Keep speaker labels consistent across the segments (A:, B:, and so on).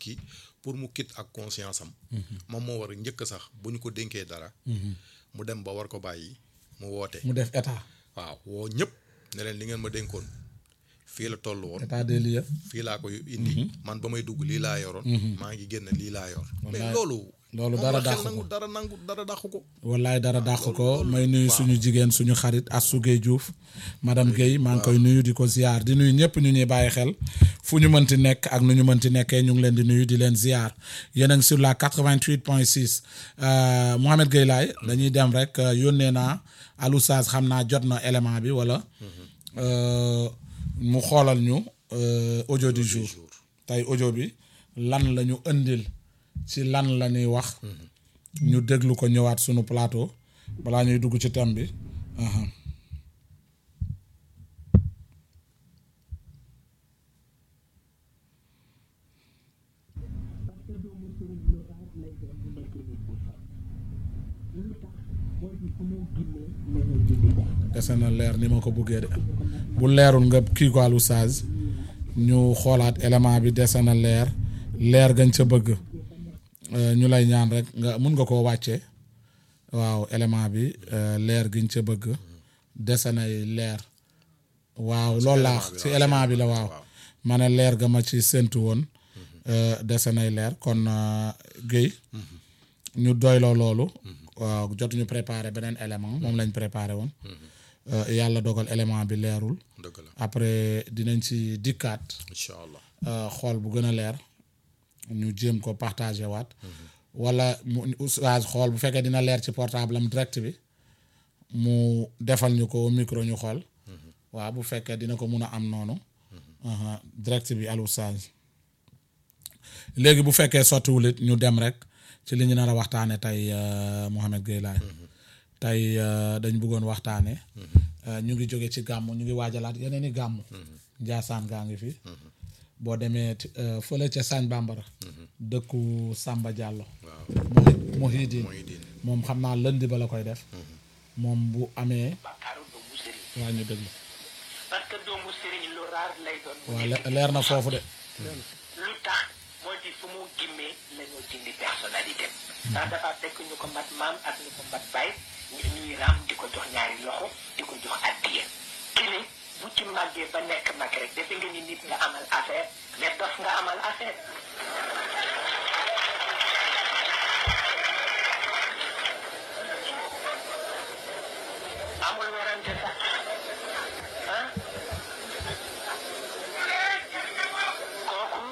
A: ki pour mu kit ak conscience am moom moo war a njëkk sax bu ñu ko dénkee dara mu dem ba war ko bàyyi mu woote
B: mu def état
A: waaw woo ñëpp ne leen li ngeen ma dénkoon fii la toll woon
B: état des lieux
A: fii laa koy indi man ba may dugg lii laa yoroon maa ngi génn lii laa yor mais loolu
B: loolu
A: moom
B: dara
A: la xel
B: dàqu ko.
A: nangu dara nangu dara dàqu ko
B: wallaay dara dàq ko may nuyu suñu jigéen suñu xarit Assou Gueye Diouf madame Gueye maa ngi koy nuyu di ko ziar di nuyu ñëpp ñu ñuy bàyyi xel fu ñu mënti nekk ak nu ñu mënti nekkee ñu ngi leen di nuyu di leen ziar yéen a ngi sur la 88 point 6 Mohamed Gueye laay dañuy dem rek euh, yónnee naa Alou Saz xam naa jot na élément bi wala euh, mu xoolal ñu euh, audio du jour tey audio bi lan la ñu indil ci lan la ñuy wax ñu déglu ko ñëwaat sunu plateau balaa ñuy dugg ci thème bi aha. dese na leer ni ma ko buggee de bu leerul nga kii ko Alou Saz ñu xoolaat élément bi dese na leer leer gañ ca bëgg Euh, ñu lay ñaan rek nga mun nga koo wàccee waaw élément bi euh, leer giñ ca bëgg dese nay leer waaw loolu laa ci élément bi la waaw ma ne leer ga ma ci séntu woon euh, dese nay leer kon Guèye ñu doyloo loolu waaw jotuñu préparé beneen élément moom lañ préparé woon Euh, yàlla dogal élément bi leerul
A: dëgg la
B: après dinañ ci dikkaat
A: incha allah
B: euh, xool bu gën a leer ñu jéem ko partagé waat wala mu oustaz xool bu fekkee dina leer ci portable am direct bi mu defal ñu ko micro ñu xool waaw bu fekkee dina ko mun a am noonu aha, direct bi al oustaz léegi bu fekkee sottiwul it ñu dem rek ci li ñu nar a waxtaane tey euh, Mohamed Gueye Laye tey euh, dañ bëggoon waxtaane euh, ñu ngi jóge ci gàmm ñu ngi waajalaat yeneen i gàmm Njaasaan gaa ngi fi boo demee ti- euh, fële ca Sagne Bambara dëkku Samba Diallo
A: waaw
B: Mohi- Mohidine
A: mooy diin
B: moom xam naa lëndi ba la koy def moom bu amee
C: bàkkaaru doomu sëriñ
B: waa ñu déglu
C: parce que doomu sëriñ lu raar lay doon bu
B: waa
C: nekk
B: le- leer na foofu de
C: lu tax moo di fu mu gimmee la ñoo dindi personnalité ndax dafa fekk ñu ko mat maam ak ñu ko mat baay ñu ñuy raam di ko jox ñaari loxo di ko jox addiya kili bu ci màggee ba nekk mag rek defe nga ni nit nga amal affaire mais dof nga amal affaire amul werante sax ah kooku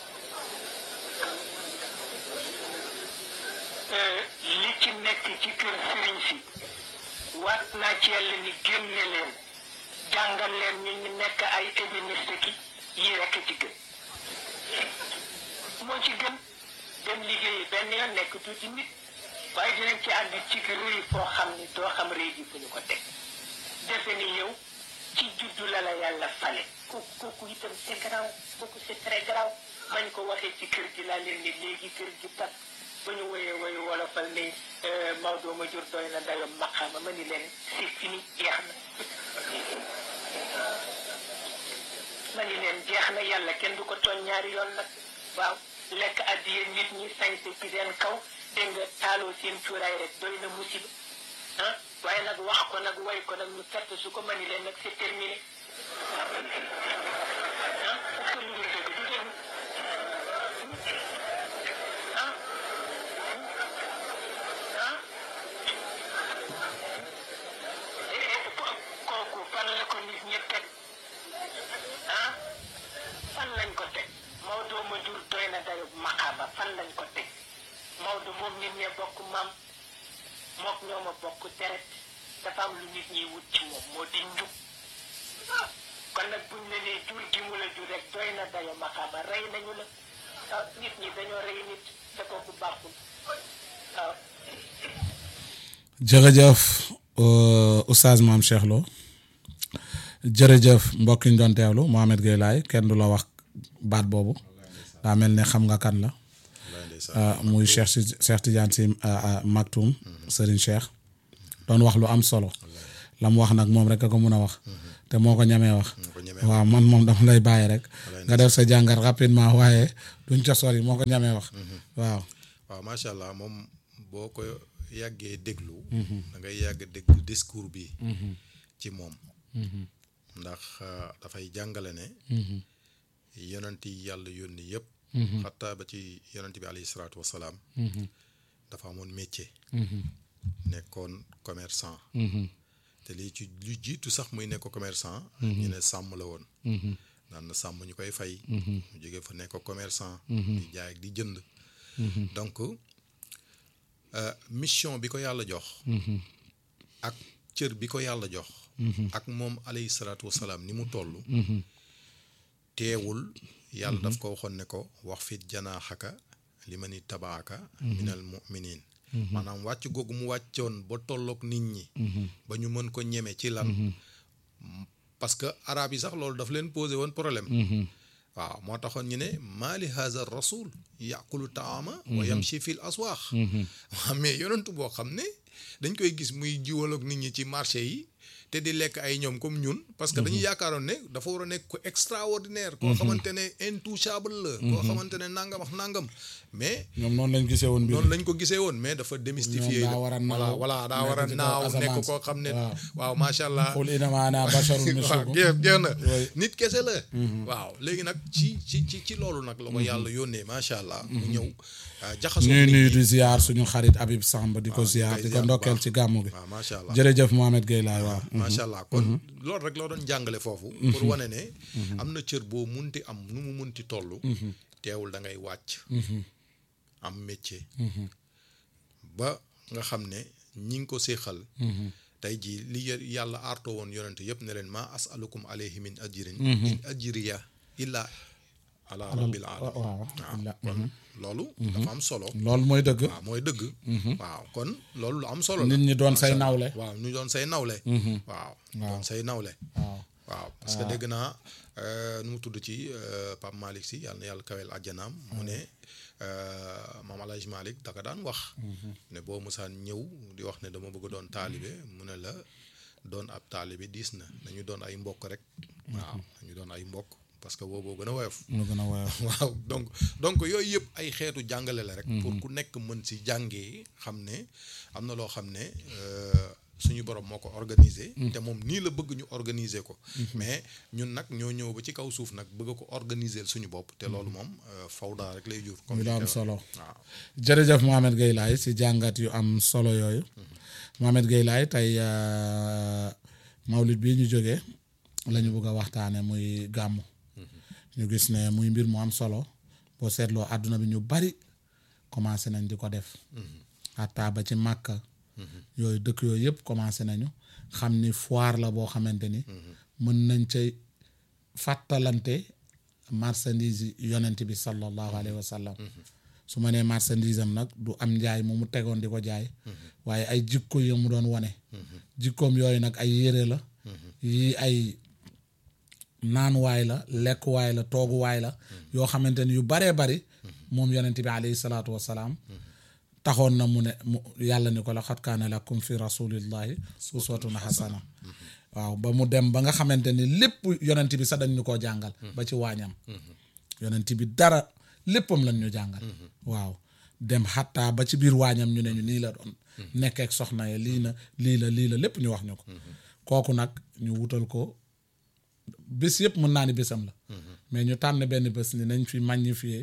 C: eh, li ci nekk ci kër sëriñ si waat naa ci yàlla ni génne leen jàngal leen ñu ñu nekk ay ébéniste ki yi rekk ci gën moo ci gën dem liggéeyi benn yoon nekk tuuti nit waaye dinañ ci ànd ci rëy foo xam ni doo xam rëy gi fu ñu ko teg defe ni yow ci juddu la la yàlla fale kooku kooku itam c'est grave kooku c'est très grave bañ ko waxee ci kër gi laa leen ni léegi kër gi tas ba ñu woyee woyu wolofal ni Maodo ma jur doy na dayo maqaama ma ni leen c'est fini jeex na ma ni leen jeex na yàlla kenn du ko tooñ ñaari yoon nag waaw lekk addiye nit ñi sañse ci seen kaw dégg nga taaloo seen cuuraay rek doy na musiba ah waaye nag wax ko nag way ko nag ñu fett su ko mani leen nag c'est terminé ah parce que lu dul dëgg du dëgg ah ah eh ko- kooku fan la ko nit ñi teg ah fan lañ ko teg Maodo ma jur doy na dayo maqaama fan lañ ko teg Maodo moom nit ñee bokk maam mook ñoo ma bokk deret dafa am lu nit ñiy wut ci moom moo di njub kon nag buñ la nee jur gi mu la jur rek doy na dayo maqaama rey nañu la ah nit ñi dañoo rey nit te kooku baaxul waaw
B: jërëjëf euh, oustaz maam Cheikh Lo jërëjëf mbokk yi ñu doon teewlu Mohamed Gueye Laye kenn du la wax baat boobu daa mel ne xam nga kan la
A: lay ndeysaan
B: ah, muy Cheikh si Cheikh Tidiane si ah, ah, Maktoum Serigne Cheikh doon wax lu am solo la mu wax nag moom rek a ko mun a wax te moo ko ñamee wax
A: moo ko ñemee
B: waaw man moom dama lay bàyyi rek nga def sa jàngat rapidement waaye duñ ca sori moo ko ñamee wax waaw
A: waaw macha allah moom boo ko yàggee déglu da ngay yàgg déglu discours bi ci moom ndax euh, dafay jàngale ne yonent yi yàlla yónni yëpp xataa ba ci yonent bi alayhi salaatu wasalaam dafa amoon métier nekkoon commerçant te lii ci lu jiitu sax muy nekk commerçant ñu ne sàmm la woon daan na sàmm ñu koy fay mu jóge fa nekk commerçant di jaay ak di jënd donc euh, mission bi ko yàlla jox ak cër bi ko yàlla jox ak moom alayhi salaatu wasalaam ni mu toll teewul yàlla daf ko waxoon ne ko wax fit janaaxaka li ma ni tabaaka minal muminin maanaam wàcc googu mu wàccoon ba tolloog nit ñi ba ñu mën ko ñeme ci lan parce que arab yi sax loolu daf leen posé woon problème waaw moo taxoon ñu ne maali haza rasul yàqulu taama wa yamshi fil aswaax waaw mais yonentu boo xam ne dañ koy gis muy jiwaloog nit ñi ci marché yi te di lekk ay ñoom comme ñun parce que dañuy yaakaaroon ne dafa war a nekk ko extraordinaire koo xamante ne intouchable la koo xamante ne nangam ak nangam mais
B: ñoom noonu lañ gisee woon mbir
A: noonu lañ ko gisee woon mais dafa démystifier
B: Ñoom daa war a
A: voilà
B: naaw,
A: voilà daa war a
B: nekk ci kaw
A: naaw nekk
B: asamaan si.
A: koo xam ne
B: waaw.
A: waaw macha allah
B: qul innamaa ana basharun
A: waaw
B: mislukum
A: jeex jeex na
B: Oui.
A: nit kese la waaw léegi nag ci ci ci ci loolu nag la ko yàlla yónnee macha allah mu ñëw ah, jaxasoo
B: ñuy
A: nit
B: nuyu
A: ñi.
B: di ziar suñu xarit Habib Samb di ko
A: waaw,
B: ziar
A: koy
B: di ko
A: ziar bu
B: ndokkeel
A: baax.
B: ci gàmmu gi
A: waaw macha allah
B: jërëjëf Mohamed Gueye laay waaw
A: macha allah kon loolu rek loo doon jàngale foofu pour wane ne am na cër boo munti am nu mu munti toll teewul da ngay wàcc am métier ba nga xam ne ñi ngi ko séexal tey jii li yë- yàlla aartoo woon yonente yëpp ne leen maa asalukum alayhi min ajrin in ajriya illa ala rabbil alamin
B: waaw
A: waaw kon loolu dafa am solo
B: loolu mooy dëgg
A: waaw mooy dëgg waaw kon loolu lu am solo la
B: nit ñi doon say
A: Macha Allah.
B: nawle
A: waaw ñu doon say nawle waaw doon say nawle
B: waaw
A: waaw parce que dégg naa euh, nu mu tudd ci euh, Pape Malick si yàlla na yàlla kawel àjjanaam mu ne euh, maam El Hadj Malick daka daan wax ne boo musaan ñëw di wax ne dama bëgg doon taalibe mu ne la doon ab taalibe diis na dañu doon ay mbokk rek waaw dañu doon ay mbokk parce que booboo gën a woyof
B: ñu gën a woyof
A: waaw donc donc yooyu yëpp ay xeetu jàngale la rek. pour ku nekk mën si jàngee xam ne am na loo xam ne euh, suñu borom moo ko organiser. te moom nii la bëgg ñu organiser ko. mais ñun nag ñoo ñëw ba ci kaw suuf nag bëgg ko organiser suñu bopp te loolu moom euh, fawda rek lay jur. comme
B: muy lu
A: ni
B: am
A: ko-
B: solo
A: waaw
B: jërëjëf Mohamed Gueye laay si jàngat yu am solo yooyu Mohamed Gueye laay tey euh, mawlid bii ñu jógee la ñu bëgg a waxtaane muy gàmmu ñu gis ne muy mbir mu am solo boo seetloo àdduna bi ñu bari commencé nañ di ko def hatta ba ci màkka yooyu dëkk yooyu yëpp commencé nañu xam ni foire la boo xamante ni mën nañ cay fàttalante marchandise yi yonent bi sallallahu alayhi wa sallam su ma nee marchandise am nag du am njaay mu mu tegoon di ko jaay waaye ay jikko yi mu doon wane jikkoom yooyu nag ay yére la yii ay naanuwaay la lekkuwaay la tooguwaay la yoo xamante ni yu baree bari moom yonent bi alayhi salaatu wasalaam taxoon na mu ne mu yàlla ni ko la xat kaana lakum fi rasulillahi uswatun hasana waaw ba mu dem ba nga xamante ni lépp yonent bi sax dañ ñu koo jàngal ba ci waañam yonent bi dara léppam lañ ñu jàngal waaw dem xattaa ba ci biir waañam ñu ne ñu nii la doon nekk ak soxna ya lii na lii la lii la lépp ñu wax ñu ko kooku nag ñu wutal ko bés yëpp mën naa ni bésam la mais ñu tànn benn bés ni nañ fi magnifier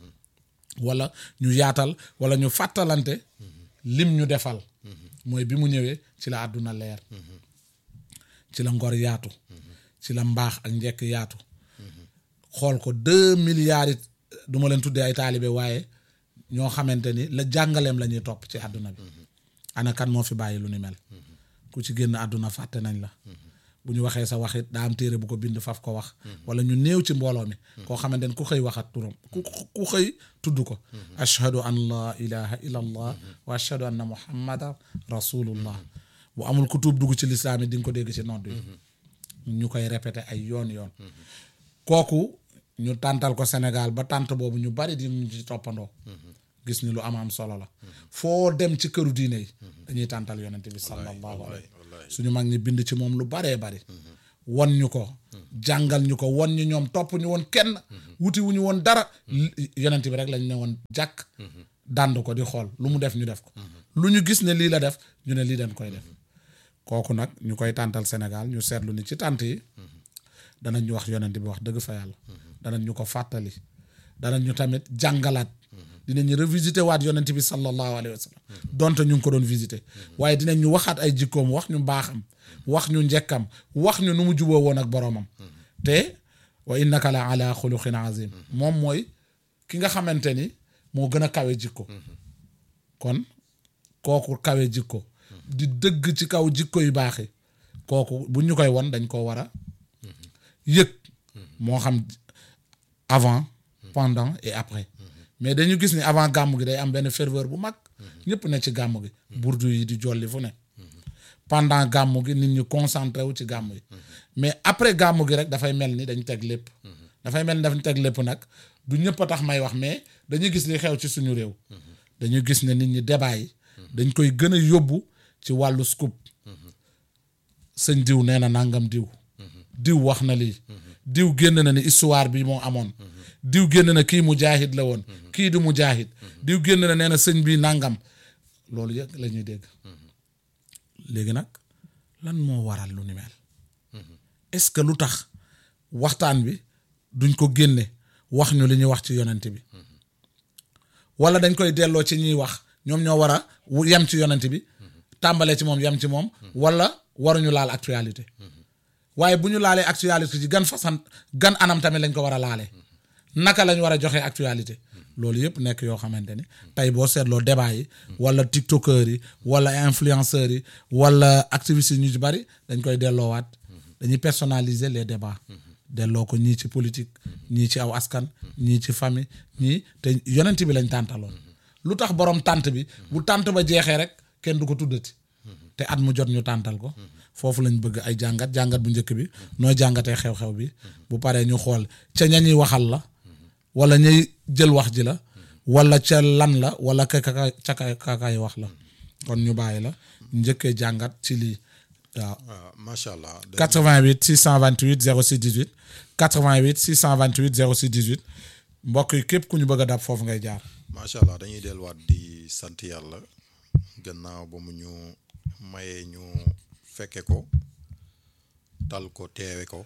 B: wala ñu yaatal wala ñu fàttalante lim ñu defal mooy bi mu ñëwee ci la àdduna leer ci la ngor yaatu ci la mbaax ak njekk yaatu xool ko deux milliards it du ma leen tuddee ay taalibe waaye ñoo xamante ni la jàngaleem la ñuy topp ci àdduna bi ana kan moo fi bàyyi lu ni mel ku ci génn àdduna fàtte nañ la bu ñu waxee sa waxit daa am téere bu ko bind faf ko wax wala ñu néew ci mbooloo mi koo xamante ni ku xëy waxat turam ku ku xëy tudd ko ashhadu an laa ilaha illa allah wa ashhadu anna muhammadan rasulullah bu amul ku tuub dugg ci lislaam yi di nga ko dégg ci nodd yi ñu koy répété ay yoon yoon kooku ñu tàntal ko Sénégal ba tànt boobu ñu bari di ñu ci toppandoo gis ni lu am am solo la foo dem ci këru diine yi dañuy tàntal yonente bi sallallahu alayhi suñu mag ñi bind ci moom lu baree bari won ñu ko jàngal ñu ko won ñu ñoom topp ñu woon kenn wuti wu ñu woon dara yonent bi rek lañ ne woon jàkk dànd ko di xool lu mu def ñu def ko lu ñu gis ne lii la def ñu ne lii dañ koy def kooku nag ñu koy tàntal Sénégal ñu seetlu ni ci tànt yi danañ ñu wax yonent bi wax dëgg fa yàlla danañ ñu ko fàttali danañ ñu tamit jàngalaat dinañ ñu revisiter waat yonent bi sallallahu alayhi wa sallam donte ñu ngi ko doon visiter waaye dinañ ñu waxaat ay jikkoom wax ñu mbaaxam wax ñu njëkkam wax ñu nu mu juboo woon ak boroomam te wa innaka la ala xuluqin azim moom mooy ki nga xamante ni moo gën a kawe jikko kon kooku kawe jikko di dëgg ci kaw jikko yu baax yi kooku bu ñu koy won dañ ko war a yëg moo xam avant pendant et après mais dañu gis ni avant gàmm gi day am benn ferveur bu mag ñëpp ne ci gàmm gi burdu yi di jolli fu ne pendant gàmm gi nit ñi concentré wu ci gàmm gi mais après gàmm gi rek dafay mel ni dañ teg lépp dafay mel ni dañ teg lépp nag du ñëpp a tax may wax mais dañuy gis li xew ci suñu réew dañu gis ne nit ñi débat yi dañ koy gën a yóbbu ci wàllu scoop sëñ diw nee na nangam diw diw wax na lii diw génn na ni histoire bi moo amoon diw génn na kii mujaahid la woon kii du mujaahid diw génn na nee na sëñ bi nangam loolu yëpp la ñuy dégg léegi nag lan moo waral lu ni mel est-ce que lu tax waxtaan bi duñ ko génne wax ñu li ñuy wax ci yonent bi wala dañ koy delloo ci ñuy wax ñoom ñoo war a yem ci yonent bi tàmbalee ci moom yem ci moom wala waruñu laal actualité waaye bu ñu laalee actualité ci gan façon gan anam tamit lañ ko war a laalee naka lañ war a joxe actualité loolu yëpp nekk yoo xamante ni tey boo seetloo débat yi wala tiktokers yi wala influenceurs yi wala activistes yi ñu ci bari dañ koy delloowaat dañuy personnaliser les débats delloo ko ñii ci politique ñii ci aw askan ñii ci famille ñii te yonent bi lañ tàntaloon lu tax borom tànt bi bu tànt ba jeexee rek kenn du ko tuddati te at mu jot ñu tàntal ko foofu lañ bëgg ay jàngat jàngat bu njëkk bi nooy jàngatee xew-xew bi bu paree ñu xool ca ña ñuy waxal la wala ñuy jël wax ji la wala ca lan la wala ka ka ca ka kay wax la kon ñu bàyyi la njëkkee jàngat ci lii waaw
A: waaw macha allah.
B: 88 628 06 18 88 628 06 18 mbokk yi képp ku ñu bëgg a dab foofu ngay jaar.
A: macha allah dañuy delluwaat di sant yàlla gannaaw ba mu ñu mayee ñu fekke ko tal ko teewe ko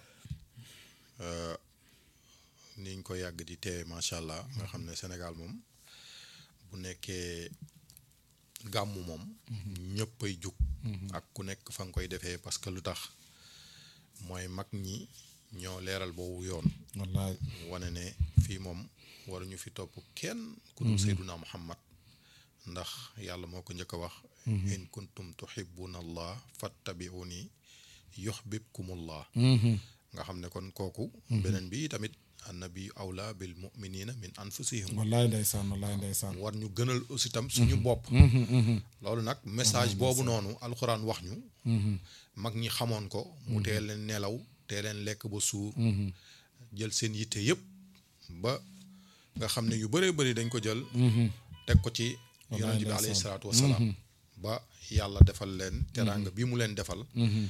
A: niñ ko yàgg di teewe macha allah nga xam ne Sénégal moom bu nekkee gàmmu moom ñëppay jug ak ku nekk fa nga koy defee parce que lu tax mooy mag ñi ñoo leeral boobu yoon
B: wallaay
A: wane ne fii moom waruñu fi topp kenn ku dul seyduna muhammad ndax yàlla moo ko njëkk a wax in kuntum tuhibbuna allah fattabi'uni yuhbibkumullah nga xam ne kon kooku beneen bi tamit annabi awla bil muminina min anfusihim
B: wallaay ndeysaan wallaay ndeysaan
A: war ñu gënal aussi tam suñu bopp loolu nag message boobu noonu alxuraan wax ñu mag ñi xamoon ko mu tee leen nelaw tee leen lekk ba suur jël seen yitte yëpp ba nga xam ne yu bëree bëri dañ ko jël teg ko ci yonent bi alayhi salaatu wasalaam ba yàlla defal leen teraanga bi mu leen defal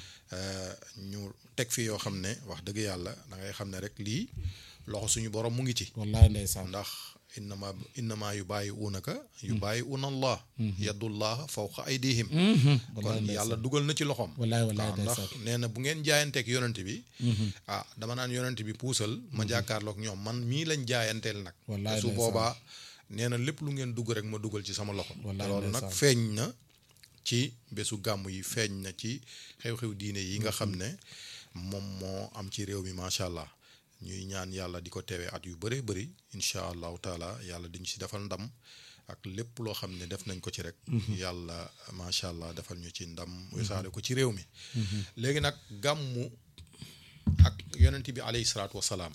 A: ñu teg fi yoo xam ne wax dëgg yàlla da ngay xam ne rek lii loxo suñu borom mu ngi ci
B: wallaay ndeysaan
A: ndax innama innama yu bàyyi uunaka yu bàyyi uuna allah yadullah fawqa aydihim kon yàlla dugal na ci loxoom
B: wallaay wallaay
A: waaw ndax
B: ndeysaan
A: nee na bu ngeen jaayanteeg yonent bi ah dama naan yonent bi puusal ma jàkkaarloog ñoom man mii lañ jaayanteel nag
B: Wallaay
A: te su
B: ndeysaan.
A: boobaa nee na lépp lu ngeen dugg rek ma dugal ci sama loxo te
B: Wallaay
A: loolu nag
B: ndeysaan.
A: feeñ na ci bésu gàmm yi feeñ na ci xew-xew diine yi nga xam ne moom moo am ci réew mi macha allah ñuy ñaan yàlla di ko teewee at yu bëree bëri incha allahu taala yàlla diñ si defal ndam ak lépp loo xam ne def nañ ko ci rek yàlla macha allah defal ñu ci ndam wisaare ko ci réew mi léegi nag gàmmu ak yonent bi alayhi salaatu wasalaam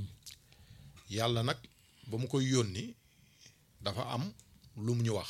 A: yàlla nag ba mu koy yónni dafa am lu mu ñu wax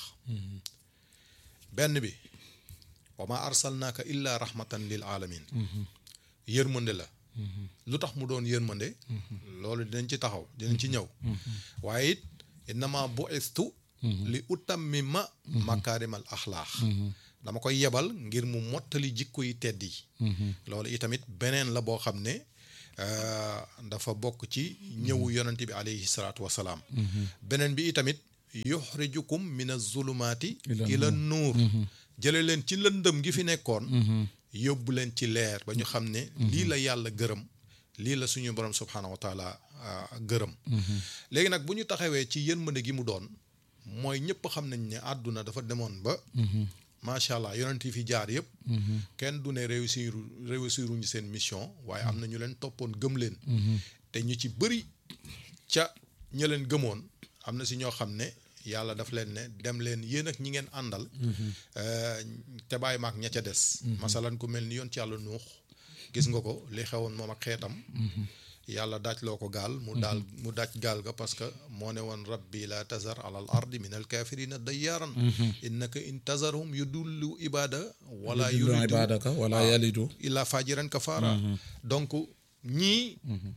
A: benn bi wa ma arsalnaaka illa rahmatan lil alamin yërmande la lu tax mu doon yërmande loolu dinañ ci taxaw dinañ ci ñëw waaye it innama bu'istu li utammima makaarimal axlaax dama koy yebal ngir mu mottali jikko yi tedd yi loolu itamit beneen la boo xam ne euh, dafa bokk ci ñëwu yonent bi alayhi salaatu wasalaam beneen bi itamit yuxrijukum min azulumaati
B: Ila
A: ila nuur jële leen ci lëndëm gi fi nekkoon yóbbu leen ci leer ba ñu xam ne lii la yàlla gërëm lii la suñu borom subhaanahu wa taala ah, gërëm léegi nag bu ñu taxawee ci yërmande gi mu doon mooy ñëpp xam nañ ne àdduna dafa demoon ba macha allah yonent yi fi jaar yëpp kenn du ne réussir réussiruñu seen mission waaye am na ñu leen toppoon gëm leen te ñu ci bëri ca ña leen gëmoon am na si ñoo xam ne yàlla daf leen ne dem leen yéen ak ñi ngeen àndal euh, te bàyyi maak ña ca des masalan ku mel ni yoon ci yàlla nuux gis nga ko li xewoon moom ak xeetam yàlla daaj loo ko gaal mu daal mu daaj gaal ga parce que moo ne woon rabbi la tazar ala al ardi min al kafirina dayyaaran innaka in tazarhum yudullu ibada wala
B: yudillu
A: yuridu
B: ibadaka wala yalidu
A: illa fajiran kafara donc ñii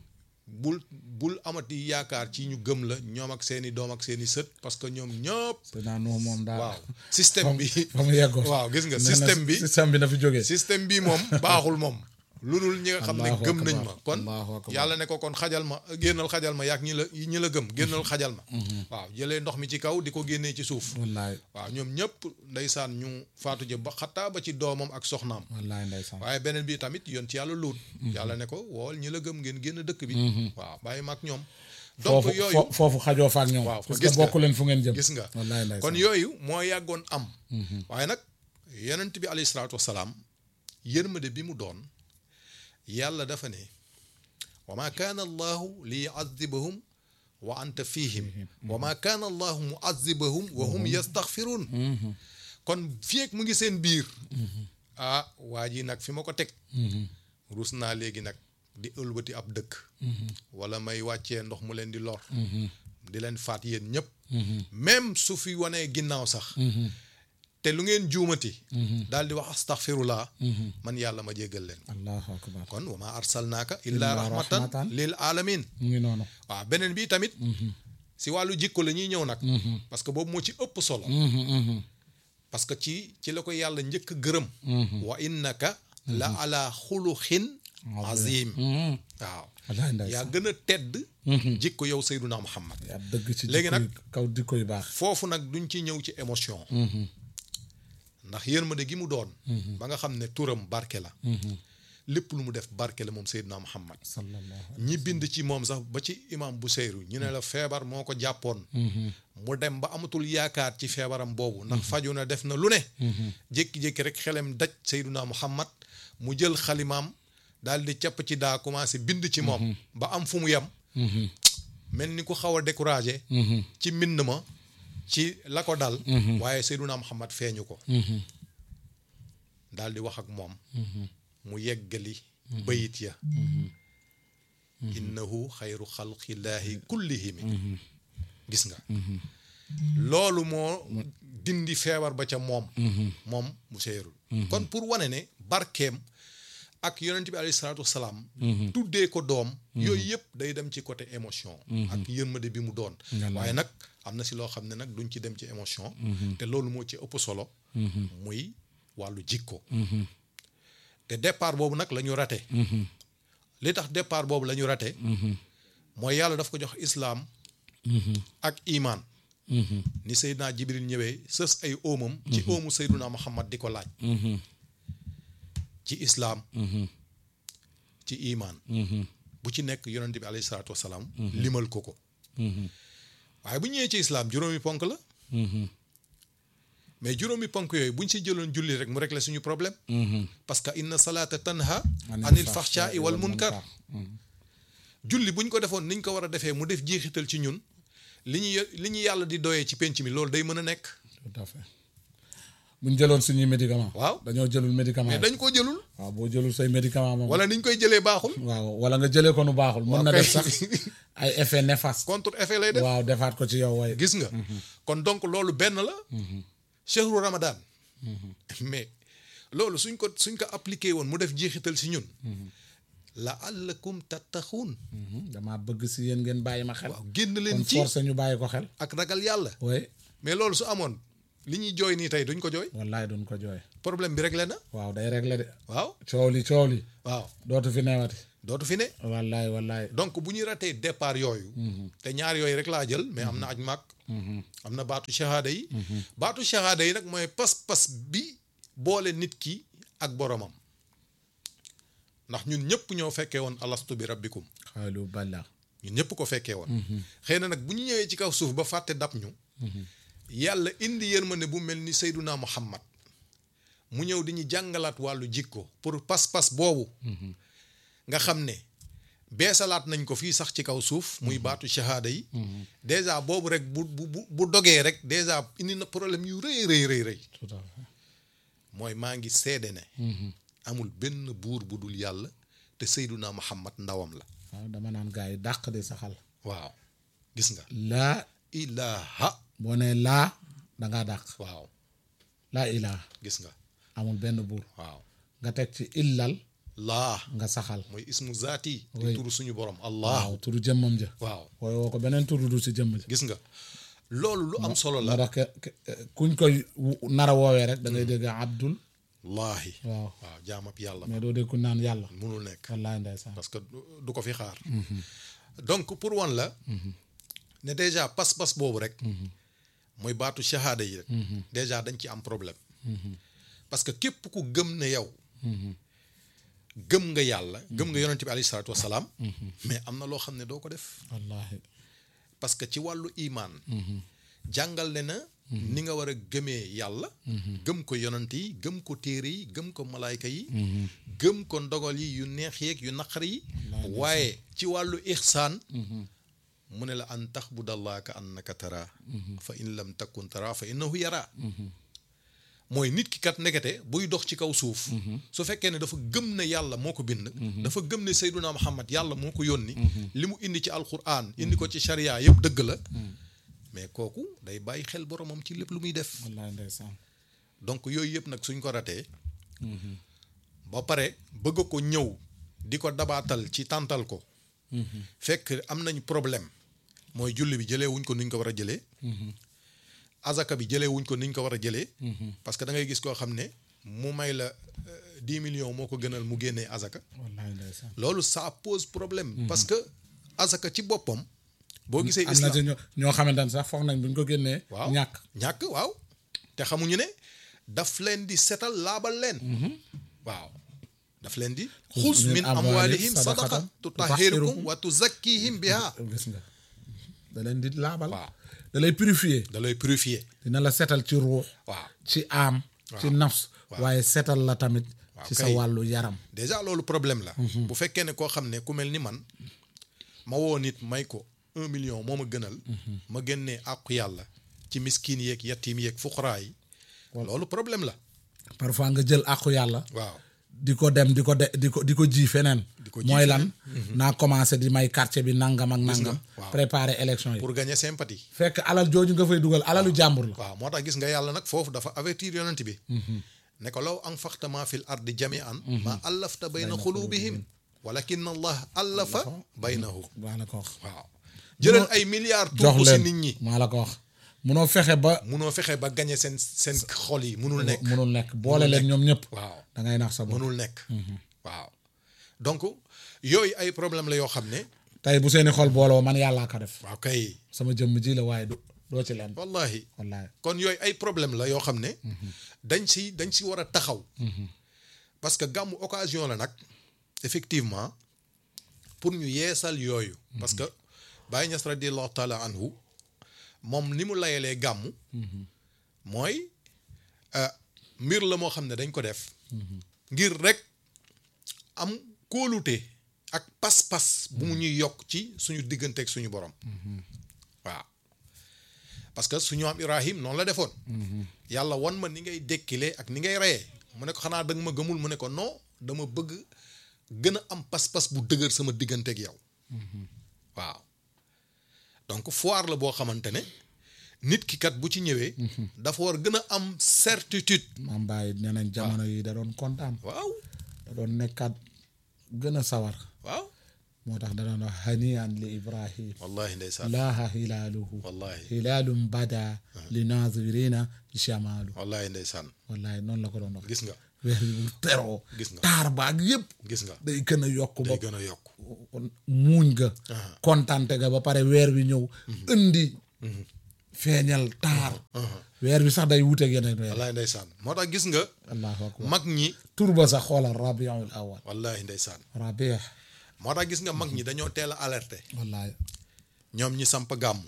A: bul bul amati yaakaar ci ñu gëm la ñoom ak seeni doom ak seeni sët parce que ñoom ñëpp
B: te naa nu moom daal
A: waaw système bi
B: fa mu yeggoon
A: waaw gis nga
B: nee na
A: système bi
B: système bi na fi jógee
A: système bi moom baaxul moom lu dul ñi nga xam ne
B: Allahu
A: gëm nañ
B: akbar,
A: ma kon
B: Allahu akbar.
A: yàlla ne ko kon xajal ma génnal xajal ma yaag ñi la ñi la gëm génnal xajal ma waaw jëlee ndox mi ci kaw di ko génnee ci suuf
B: wallaay
A: waaw ñoom ñëpp ndeysaan ñu faatu jë ba xattaa ba ci doomam ak soxnaam
B: wallaay ndeysaan
A: waaye beneen bi tamit yoon ci yàlla luut yàlla ne ko wool ñi la gëm ngeen génn dëkk bi waaw bàyyi ma ak ñoom donc
B: foofu
A: yooyu
B: fo- foofu xajoo fa ak ñoom
A: waaw
B: parce
A: gis
B: que
A: nga.
B: bokk leen fu ngeen jëm
A: gis nga
B: wallaay ndeysaan
A: kon yooyu moo yàggoon am waaye nag yonent bi alayhi salaatu wasalaam yërmande bi mu doon yàlla dafa ne wa ma kaana allahu li yuazibahum wa anta fihim wa ma kaana allahu muazibahum wa hum yastaxfiruun kon fii ak mu ngi seen biir ah waa ji nag fi ma ko teg rus naa léegi nag di ëlbati ab dëkk wala may wàccee ndox mu leen di lor di leen faat yéen ñëpp même su fi wanee ginnaaw sax te lu ngeen juumati daal di wax astaghfirullah man yàlla ma jéggal leen
B: allahu akbar
A: kon wa ma arsalnaaka illa
B: Illa
A: rahmatan
B: rahmatan
A: lil alamin
B: mu ngi noonu
A: waaw beneen bi tamit si wàllu jikko la ñuy ñëw nag parce que boobu moo ci ëpp solo parce que ci ci la ko yàlla njëkk gërëm wa innaka la ala xuluxin azim waaw
B: wallaay
A: yaa
B: ndeysaan
A: gën a tedd jikko yow Seyduna Muhammad
B: yaa dëgg ci
A: Léegi
B: jikko
A: nag-
B: yu kaw jikko yu baax
A: foofu nag duñ ci ñëw ci émotion ndax yërmande gi mu doon ba nga xam ne turam barke la lépp lu mu def barke la moom Seydina Muhammad
B: sallallahu
A: ñi bind ci moom sax ba ci imam Buseyru ñu ne la feebar moo ko jàppoon mu dem ba amatul yaakaar ci feebaram boobu ndax faju na def na lu ne jékki-jékki rek xelem daj Seydina Muhammad mu jël xalimaam daal di capp ci daa commencé bind ci moom ba am fu mu yem mel ni ku xaw a découragé ci mbind ma ci la ko dal waaye Seydina Muhammad feeñu ko daal di wax ak moom mu yeggali bayit ya innahu xayru xalqillaahi kullihimi gis nga loolu moo dindi feebar ba ca moom moom mu seerul kon pour wane ne barkeem ak yonent bi alayhi salaatu wasalaam tuddee ko doom yooyu yëpp day dem ci côté émotion ak yërmande bi mu doon waaye nag am na si loo xam ne nag duñ ci dem ci émotion te loolu moo ci ëpp solo muy wàllu jikko te départ boobu nag la ñu rate li tax départ boobu la ñu rate mooy yàlla daf ko jox islaam ak imaan ni Seydina Jibril ñëwee sës ay óomam ci óomu Seydina Muhammad di ko laaj ci islaam ci imaan bu ci nekk yonent bi alayhi salaatu wasalaam limal ko ko waaye bu ñëwee ci islaam juróomi ponk la mais juróomi ponk yooyu bu ñu si jëloon julli rek mu régler suñu problème parce que inna salaata tanha anil faxshaai wal munkar julli bu ñu ko defoon niñ ko war a defee mu def jeexital ci ñun li ñu li ñu yàlla di doyee ci penc mi loolu day mën a nekk
B: tout à fait bu ñu jëloon suñuy médicament
A: waaw
B: dañoo jëlul médicament
A: mais
B: yi
A: dañ koo jëlul
B: waaw boo jëlul say médicament moom
A: wala niñ koy jëlee baaxul
B: waaw wala nga jëlee ko nu baaxul mën na
A: kay.
B: def sax ay effet néfaste
A: contre effet lay def
B: waaw defaat ko ci yow waaye
A: gis nga kon donc loolu benn la chehru ramadan mais loolu suñ ko suñ ko appliqué woon mu def jeexital si ñun la allakum tattaxuun
B: damaa bëgg si yéen ngeen bàyyi ma xel
A: waaw génn leen
B: kon
A: ci
B: forcé ñu bàyyi ko xel
A: ak ragal yàlla
B: waaye
A: mais loolu su amoon li ñuy jooy nii tey duñ ko jooy
B: wallaay duñ ko jooy
A: problème bi réglé na
B: waaw day réglé de
A: waaw
B: coow li coow li
A: waaw
B: dootu fi newati
A: dootu fi ne
B: wallaay wallaay
A: donc bu ñu ratee départ yooyu te ñaar yooyu rek laa jël mais am na aj màkk am na baatu shahada yi baatu shahada yi nag mooy pas-pas bi boole nit ki ak boromam ndax ñun ñëpp ñoo fekkee woon alastu bi rabbikum
B: xaalu balla
A: ñun ñëpp ko fekkee woon xëy na nag bu ñu ñëwee ci kaw suuf ba fàtte dab ñu yàlla indi yërmande bu mel ni Seyduna Muhammad mu ñëw di ñu jàngalaat wàllu jikko pour pas-pas boobu nga xam ne beesalaat nañ ko fii sax ci kaw suuf muy baatu shahada yi dèjà boobu rek bu bu bu bu dogee rek dèjà indi na problème yu rëy rëy rëy rëy
B: tout à fait
A: mooy maa ngi seede ne amul benn buur bu dul yàlla te Seyduna Muhammad ndawam la
B: waaw dama naan gars yi dàq di saxal
A: waaw gis nga
B: laa
A: ilaha
B: boo nee laa dangaa dàq
A: waaw
B: laa ilaa
A: gis nga
B: amul benn buur
A: waaw
B: nga teg ci illal
A: laa
B: nga saxal
A: mooy ismu zaati di
B: Oui.
A: turu suñu borom allah
B: waaw turu jëmmam ja
A: waaw
B: wooy woo ko beneen turu du si jëmm ja
A: gis nga loolu lu am solo la
B: moo tax ke- ke- kuñ koy wu- nar a woowee rek da ngay dégg abdul
A: laahi
B: waaw
A: waaw jaamab yàlla
B: mais doo dégg ku naan yàlla
A: munul nekk
B: wallaay ndeysaan
A: parce que du du ko fi xaar donc pour wan la ne déjà pas-pas boobu rek mooy baatu shahada yi rek déjà dañ ci am problème parce que képp ku gëm ne yow gëm nga yàlla gëm nga yonente bi alayhi salaatu wasalaam mais am na loo xam ne doo ko def
B: wallaahi
A: parce que ci wàllu imaan jàngal ne na ni nga war a gëmee yàlla gëm ko yonant yi gëm ko téere yi gëm ko malaayka yi gëm ko ndogal yi yu neex yeeg yu naqar yi waaye ci wàllu ixsaan mu ne la an taxbudallaha ka annaka tara fa in lam takun tara fa innahu yara mooy nit ki kat ndekete buy dox ci kaw suuf su fekkee ne dafa gëm ne yàlla moo ko bind dafa gëm ne Seyduna Muhammad yàlla moo ko yónni li mu indi ci alquran indi ko ci sharia yëpp dëgg la mais kooku day bàyyi xel boromam ci lépp lu muy def
B: wallaay ndeysaan
A: donc yooyu yëpp nag suñ ko ratee ba pare bëgg ko ñëw di ko dabaatal ci tàntal ko fekk am nañ problème mooy julli bi jëlee wuñ ko nuñ ko war a jëlee azaka bi jëlee wuñ ko niñ ko war a jëlee parce que da ngay gis koo xam ne mu may la dix millions moo ko gënal mu génnee azaka
B: wallaay ndeysaan
A: loolu ça pose problème parce que azaka ci boppam boo gisee
B: am na
A: islam
B: ci ñoo ñoo xamante ne sax foog nañ buñ ko génnee
A: waaw
B: ñàkk
A: ñàkk waaw te xamuñu ne daf leen di setal laabal leen waaw daf leen di xuz min amwalihim sadaqa tutahhirukum wa tuzakkihim biha
B: gis nga da leen di laabal
A: waaw
B: da lay purifier
A: da lay purifier
B: dina la setal ci ruux
A: waaw
B: ci aam ci nafs waaye setal la tamit ci sa
A: kay.
B: wàllu yaram
A: déjà loolu problème la bu fekkee ne koo xam ne ku mel ni man ma woo nit may ko un million moo ma gënal ma génnee àqu yàlla ci miskin yeeg yatim yeeg fuqaraa yi loolu problème la
B: parfois nga jël àqu yàlla
A: waaw
B: di ko dem di ko de di ko di ko ji feneen
A: ko ji
B: mooy lan naa commencé di may quartier bi nangam ak nangam
A: waaw.
B: préparer élection yi
A: pour gagner sympathie
B: fekk alal jooju nga fay dugal alalu jàmbur la
A: waaw moo tax gis nga yàlla nag foofu dafa avertir yonent bi ne ko law anfaqta ma fil ardi jami'an ma allafta bayna xulubihim walakin allah allafa baynahum
B: maa la ko wax
A: waaw jëlal ay milliards
B: jox
A: tuur ko si
B: leen
A: nit ñi
B: maa la ko wax munoo fexe ba
A: munoo fexe ba gagner seen seen xol yi munul nekk
B: munul nekk boole leen ñoom ñëpp
A: waaw
B: da ngay nax sa bopp
A: munul nekk waaw donc yooyu ay problème la yoo xam ne
B: tey bu seeni xol booloo man yàllaa ko def
A: waaw kay
B: sama jëmm ji la waaye du doo ci leen
A: wallahi
B: wallaay
A: kon yooyu ay problème la yoo xam ne dañ si dañ si war a taxaw parce que gàmmu occasion la nag effectivement pour ñu yeesal yooyu parce que Baye Niass radiallahu taala anhu moom ni mu layalee gàmmu mooy euh, mbir la moo xam ne dañ ko def ngir rek am kóolute ak pas-pas bu mu ñuy yokk ci suñu diggante ak suñu borom waaw parce que suñu am Ibrahim noonu la defoon yàlla wan ma ni ngay dékkilee ak ni ngay reyee mu ne ko xanaa danga ma gëmul mu ne ko non dama bëgg gën a am pas-pas bu dëgër sama diggante ak yow waaw donc foire la boo xamante ne nit ki kat bu ci ñëwee dafa war gën a am certitude
B: maam bàyyi nee nañ jamono yi da doon kontaan
A: waaw
B: da doon nekkaat gën a sawar
A: waaw
B: moo tax da doon wax hanian li ibrahim
A: wallahi ndeysaan
B: laaha hilaaluhu
A: wallahi
B: hilaalum bada li naazirina jamaalu
A: wallahi ndeysaan
B: wallahi noonu la ko doon wax
A: gis nga
B: weer bi bu teroo
A: Gis nga.
B: taar baag yëpp
A: gis nga
B: day gën a yokk ba
A: day gën a yokk
B: muuñ ga kontante ga ba pare weer bi ñëw indi feeñal taar weer bi sax day wuteeg yeneen weer
A: wallahi ndeysaan moo tax gis nga
B: allahu akbar
A: mag ñi
B: tur ba sax xoolal rabiul awal
A: wallahi ndeysaan
B: rabi
A: moo tax gis nga mag ñi dañoo teel a alerté
B: wallahi
A: ñoom ñi samp gàmm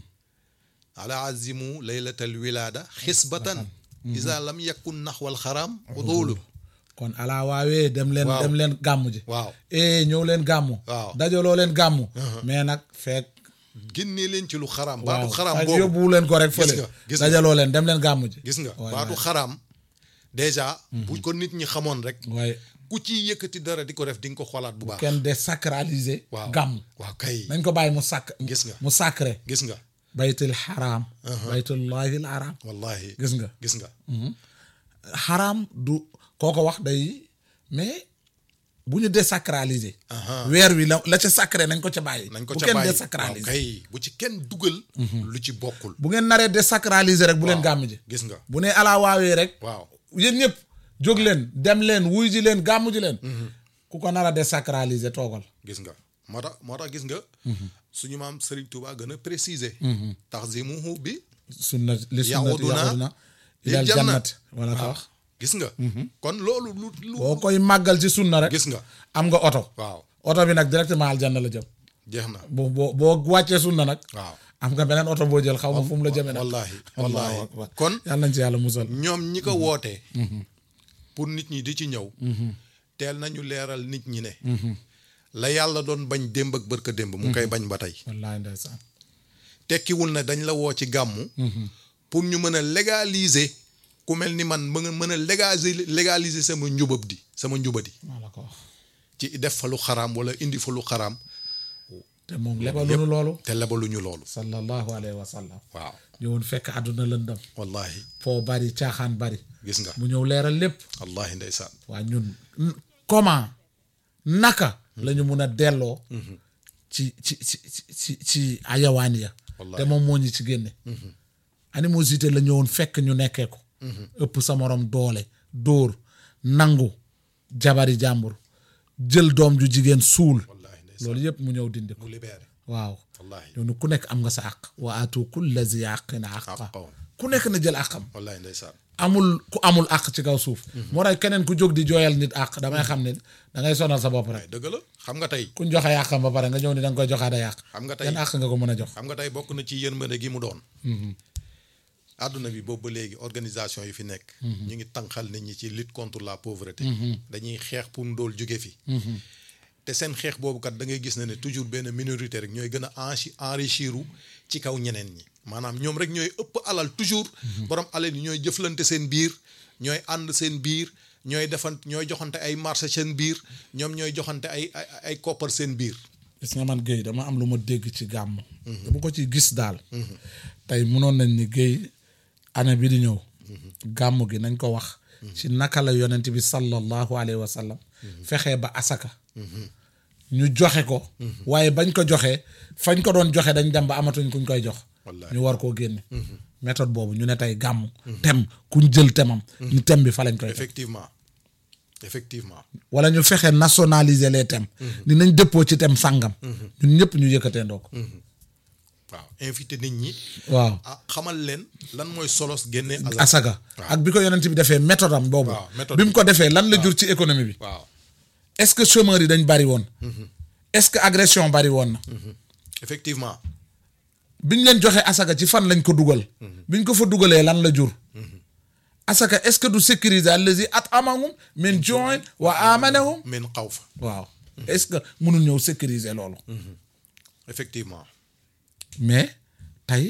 A: ala azimu laylatal wilaada xisbatan isa lam yakun naxwal xaram udulu
B: kon alaa waawee dem leen
A: Waaw.
B: dem leen gàmm ji
A: waaw
B: eh ñëw leen gàmm
A: Waaw.
B: dajaloo leen gàmm mais nag fekk
A: génnee leen ci lu xaram
B: waaw
A: baatu xaram
B: fekk
A: boobu
B: yóbbuwu leen ko rek
A: Gis
B: fële
A: nga, gis nga.
B: dajaloo leen dem leen gàmm ji
A: gis nga
B: waay,
A: baatu
B: waay.
A: xaram déjà bu ko nit ñi xamoon rek
B: waaye
A: ku ci yëkkati dara di ko def di nga ko xoolaat bu baax
B: kenn désacraliser
A: waaw
B: gàmm
A: waaw kay
B: nañ ko bàyyi mu sàkk
A: Gis nga.
B: mu sacré
A: gis nga
B: baytul xaraam baytullahi al haram
A: wallahi
B: gis nga
A: gis nga
B: xaraam du koo ko wax day mais bu ñu désacraliser
A: Aha.
B: weer wi la la ca sacré nañ ko ca bàyyi
A: nañ ko
B: bu
A: ca
B: kenn
A: bàyyi waaw
B: désacraliser
A: kay bu ci kenn dugal lu ci bokkul
B: bu ngeen naree désacraliser rek bu leen gàmm ji
A: gis nga
B: bu ne alaa waawee rek
A: waaw
B: yéen ñëpp jóg leen dem leen wuy ji leen gàmm ji leen ku ko nar a désacraliser toogal
A: gis nga moo tax moo tax gis nga suñu maam Serigne Touba gën a préciser taxzimuhu bi
B: sunna li sunnati
A: Yaxuduna
B: yaxuduna
A: lil
B: ilal
A: jannat.
B: jannat wala ko wax
A: gis nga kon loolu lu lu
B: boo koy màggal ci sunna rek
A: gis nga
B: am nga oto
A: waaw
B: oto bi nag directement aljanna la jëm
A: jeex na
B: boo boo boo wàccee sunna nag
A: waaw
B: am nga beneen oto boo jël xaw ma fu mu la jëmee nag
A: wallahi
B: Allahu
A: wallahi
B: akbar.
A: kon
B: yàlla nañ ci yàlla musal
A: ñoom ñi ko wootee pour nit ñi di ci ñëw teel nañu leeral nit ñi ne la yàlla doon bañ démb ak bërka démb mu ngi koy bañ ba tey
B: wallaahi ndeysaan
A: tekkiwul ne dañ la woo ci gàmmu pour ñu mën a légaliser ku mel ni man mën a mën a légaliser légaliser sama njubab di sama njubadi
B: maa la ko wax
A: ci def fa lu xaraam wala indi fa lu xaraam
B: te moom lebalunu loolu
A: te lebaluñu loolu
B: sallallahu alayhi wa sallam
A: waaw
B: ñëwoon fekk àdduna lëndëm
A: wallahi
B: foo bari caaxaan bari
A: gis nga
B: mu ñëw leeral lépp
A: wallahi ndeysaan
B: waa ñun n- comment naka la ñu mun a delloo ci ci ci ci ci ci ayawaan ya
A: Wallaahi.
B: te moom moo ñu ci génne animosité la ñëwoon fekk ñu nekkee ko ëpp sa morom doole dóor nangu jabari jàmbur jël doom ju jigéen suul
A: wallahi ndeysaan
B: loolu yëpp mu ñëw dindi ko
A: mu libéré
B: waaw
A: wallahi
B: ñoo ku nekk am nga sa àq wa aatu kulla zi àqin àqa
A: Haqqahu.
B: ku nekk na jël àqam
A: wallahi ndeysaan
B: amul ku amul àq ci kaw suuf moo tax keneen ku jóg di jooyal nit àq damay xam ne da ngay sonal sa bopp rek
A: waaye dëgg la xam nga tey
B: kuñ joxe àqam ba pare nga ñëw ni da nga koy joxaat ay àq
A: xam nga tey
B: yan àq nga ko mën a jox
A: xam nga tey bokk na ci yërmande gi mu doon àdduna bi boobu ba léegi organisation yi fi nekk ñu ngi tànqal nit ñi ci lutte contre la pauvreté dañuy xeex pour ndóol jóge fi te seen xeex boobu kat da ngay gis ne ne toujours benn minorité rek ñooy gën a enchi enrichiru ci kaw ñeneen ñi maanaam ñoom rek ñooy ëpp alal toujours borom alal yi ñooy jëflante seen biir ñooy ànd seen biir ñooy defan ñooy joxante ay marché seen biir ñoom ñooy joxante ay ay ay koppar seen biir
B: gis nga man Guèye dama am lu ma dégg ci gàmm dama ko ci gis daal tey munoon nañ ni Guèye année bi di ñëw gàmm gi nañ ko wax ci naka la yonent bi sallallahu alayhi wa sallam fexee ba asaka ñu joxe ko waaye bañ ko joxee fañ ko doon joxe dañ dem ba amatuñ kuñ koy jox
A: Wallaahi.
B: ñu war koo génne méthode boobu ñu ne tey gàmm tem kuñ jël temam ñu tem bi fa lañ koy def
A: effectivement effectivement
B: wala ñu fexe nationaliser les thèmes ni nañ dëppoo ci thème sàngam ñun ñëpp ñu yëkkatee ndoo ko
A: waaw invité nit ñi
B: waaw
A: ah xamal leen lan mooy solos génne azak
B: asaga ak bi ko yonent bi defee méthode am boobu
A: waaw, méthode
B: bi mu ko defee lan la jur ci économie bi
A: waaw
B: est-ce que chômeurs yi dañ bari woon est-ce que agression bari woon na
A: effectivement
B: biñ leen joxe asaka ci fan lañ ko dugal biñ ko fa dugalee lan la jur asaka est-ce que du sécuriser allazi at'amahum min ju'in wa amanahum
A: min xaw fa
B: waaw est-ce que mënul ñëw sécuriser loolu
A: effectivement
B: mais tey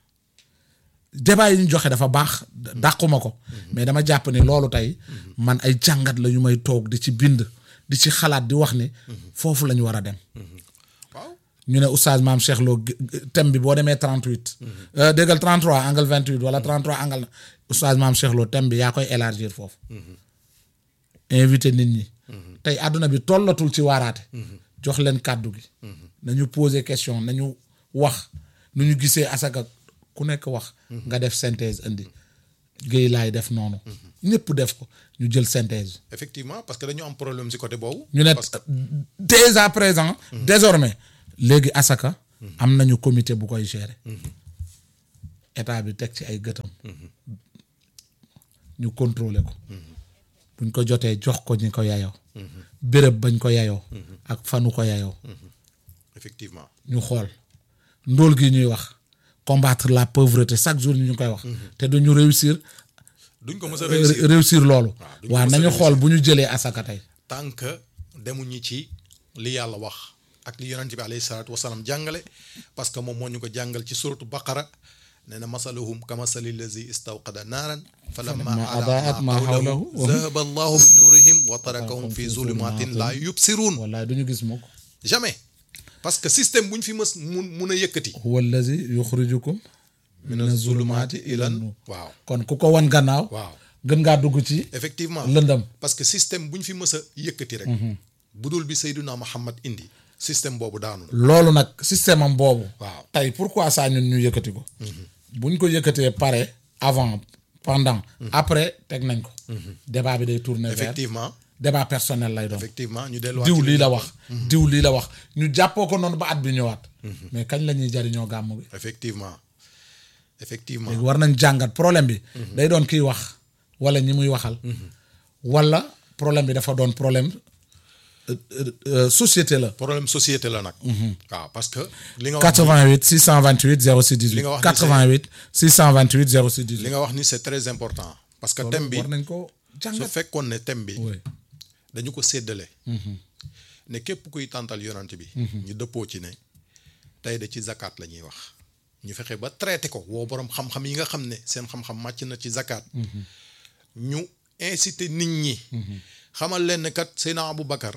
B: débat yi ñu joxe dafa baax dàquma ko mais dama jàpp ne loolu tey man ay jàngat la ñu may toog di ci bind di ci xalaat di wax ni foofu la ñu war a dem
A: waaw
B: ñu ne oustaz maam Cheikh Lo g- g- thème bi boo demee 38 euh, déggal 33 angle 28 wala 33 angle na oustaz maam Cheikh Lo thème bi yaa koy élargir foofu invité nit ñi tey àdduna bi tollatul ci waaraate jox leen kàddu gi nañu poser question nañu wax nu ñu gisee asaka ku nekk wax nga def synthèse indi géey laay def noonu ñëpp def ko ñu jël synthèse
A: effectivement parce que dañu am problème si côté boobu.
B: ñu ne
A: parce que
B: dès à présent désormais léegi asaka am nañu comité bu koy gérer état bi teg ci ay gëtam ñu contrôler ko buñ ko jotee jox ko ñi ko yayoo béréb bañ ko yayoo ak fanu ko yayoo
A: effectivement
B: ñu xool ndóol gi ñuy wax combattre la pauvreté chaque jour ñu ngi koy wax te duñu réussir
A: duñ ko mës a réussir
B: réussir loolu
A: duñ ko
B: waaw
A: mës a
B: nañu
A: réussir.
B: xool bu ñu jëlee asaka tey
A: tant que demuñu ci li yàlla wax ak li yonent bi alayhi salaatu wasalaam jàngale parce que moom moo ñu ko jàngal ci suratu baqara nee na masaluhum ka masali lazi istawqada naaran falamma
B: Falamma
A: adaat
B: adaat
A: ma
B: ma
A: hawlahu
B: hawlahu,
A: zahaba allahu bi nuurihim wa tarakahum fi zulumatin la yubsiruun
B: wallaay duñu gis mukk
A: jamais parce que système bu ñu fi mës mun mun a yëkkati
B: huwa allazi yuxrijukum mina zulumaati ila nuur
A: waaw
B: kon ku ko wan gannaaw
A: waaw
B: gën ngaa dugg ci
A: effectivement
B: lëndam
A: parce que système bu ñu fi mës a yëkkati rek bu dul bi Seydina Muhammad indi système boobu daanu na
B: loolu nag système am boobu
A: waaw
B: tey pourquoi ça ñun ñu yëkkati ko buñ ko yëkkatee pare avant pendant après teg nañ ko débat bi day tourner vers
A: effectivement
B: débat personnel lay doon
A: effectivement ñu delluwaat
B: diw
A: ci
B: lii la
A: ñu-
B: wax diw lii la wax ñu jàppoo ko noonu ba at bi ñëwaat mais kañ la ñuy jariñoo gàmm gi
A: effectivement effectivement
B: léegi war nañ jàngat problème bi day doon kiy wax wala ñi muy waxal wala problème bi dafa doon problème euh, euh, euh, société la
A: problème société la nag waaw parce que li nga wax
B: 88 628 06 18
A: Li nga wax ni
B: 88 628 06
A: li
B: 18
A: nga wax ni c'est très important parce que thème bi
B: war nañ ko
A: su
B: jàngat
A: fekkoon ne thème bi
B: oui
A: dañu ko séddale ne képp kuy tàntal yonant bi ñu dëppoo ci ne tey de ci zakat la ñuy wax ñu fexe ba traité ko woo boroom xam-xam yi nga xam ne seen xam-xam màcc na ci zakat ñu inciter nit ñi xamal leen ne kat Seydina Abou Bakar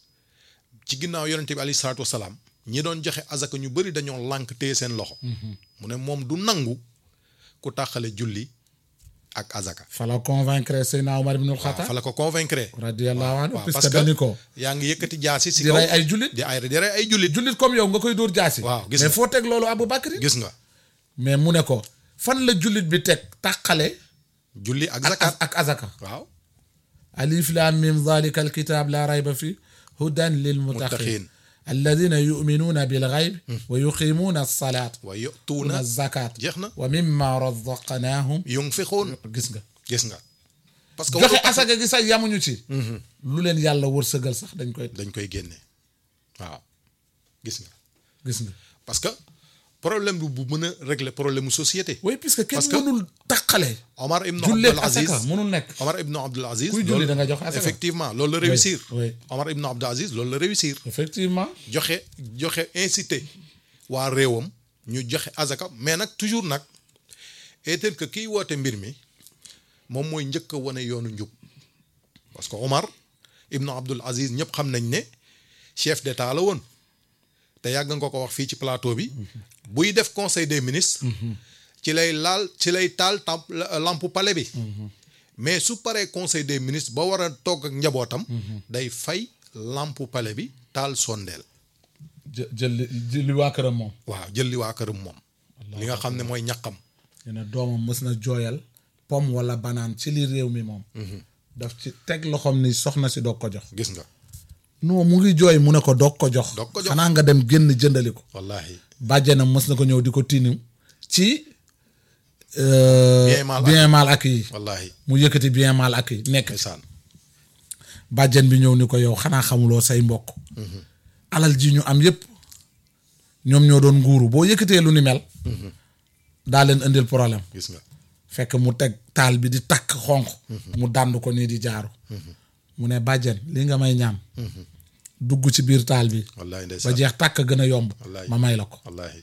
A: ci ginnaaw yonent bi alayhi salaatu wasalaam ñi doon joxe azaka ñu bëri dañoo lànk téye seen loxo mu ne moom du nangu ku tàqale julli ak azaka
B: fa la convaincre Seydina Omar ibn
A: waaw
B: al-Khattab
A: fa la ko convaincre
B: radiyallahu anhu
A: waaw
B: puisque
A: parce que
B: dañu ko
A: yaa ngi yëkkati jaasi si
B: di
A: kaw
B: rey ay jullit
A: di ay di rey ay jullit
B: jullit comme yow nga koy dóor jaasi
A: Waaw, gis
B: mais
A: nga.
B: foo teg loolu Abu Bakri
A: gis nga
B: mais mu ne ko fan la jullit bi teg tàqale
A: julli ak
B: ak
A: zakat
B: ak azaka
A: waaw
B: alif lam mim dhalika alkitab la rayba fi hudan lilmuttaqin
A: Muttaqin.
B: alladina yuminuna bilghayb wa yuqimuna alsalat
A: wa
B: wa
A: yu'tuuna
B: zakat
A: jeex na
B: wa mimma razaqnahum
A: yunfiquun
B: gis nga
A: gis nga parce que
B: joxe
A: waru-
B: asaka gi sax yamuñu ci lu leen yàlla wërsëgal sax dañ koy
A: dañ koy génne waaw gis nga
B: gis nga
A: parce que problème bi bu mën a régler problème mu société
B: oui puisque kenn
A: Parce que-
B: mënul taqale
A: Omar ibn
B: julleeg
A: Abdul Aziz
B: asaka mënul nekk
A: Omar ibn Abdul Aziz
B: Kuy julli
A: loolu-
B: da nga joxe asaka.
A: effectivement loolu la réussir
B: oui.
A: Omar ibn Abdul Aziz loolu la réussir
B: effectivement
A: joxe joxe incité waa réewam ñu joxe azaka mais nag toujours nag est-il que kiy woote mbir mi moom mooy njëkk a wane yoonu njub parce que Omar ibnu Abdul Aziz ñëpp xam nañ ne chef d'état la woon te yàgg nga ko wax fii ci plateau bi buy def conseil des ministres ci lay laal ci lay taal tam lampe palais bi mais su paree conseil des ministres ba war a toog ak njabootam day fay lampe palais bi taal sondeel
B: jë jël li jël li waa këram moom
A: waaw jël li waa këram moom li nga xam ne mooy ñaqam
B: ñu ne doomam mës na jooyal pomme wala banaan ci li réew mi moom daf ci teg loxoom ni soxna si doog ko jox
A: gis nga
B: non mu ngi jooy mu ne ko doog ko jox
A: Doog ko jox.
B: xanaa nga dem génn jëndali ko
A: wallahi
B: bàjjenam mës na ko ñëw di ko tiinim ci euh,
A: Bien mal
B: bien mal ak yi
A: wallahi
B: mu yëkkati bien mal ak yi nekk
A: ndeysaan
B: bàjjen bi ñëw ni ko yow xanaa xamuloo say mbokk alal ji ñu am yépp ñoom ñoo doon nguuru boo yëkkatee lu ni mel daa leen indil problème
A: gis nga
B: fekk mu teg taal bi di takk xonq mu dànd ko nii di jaaru mu ne bàjjen li nga may ñaan dugg ci biir taal bi
A: wallahi
B: ba
A: ndeysaan
B: jeex tàkk gën a yomb
A: Wallaay.
B: ma may la ko
A: wallahi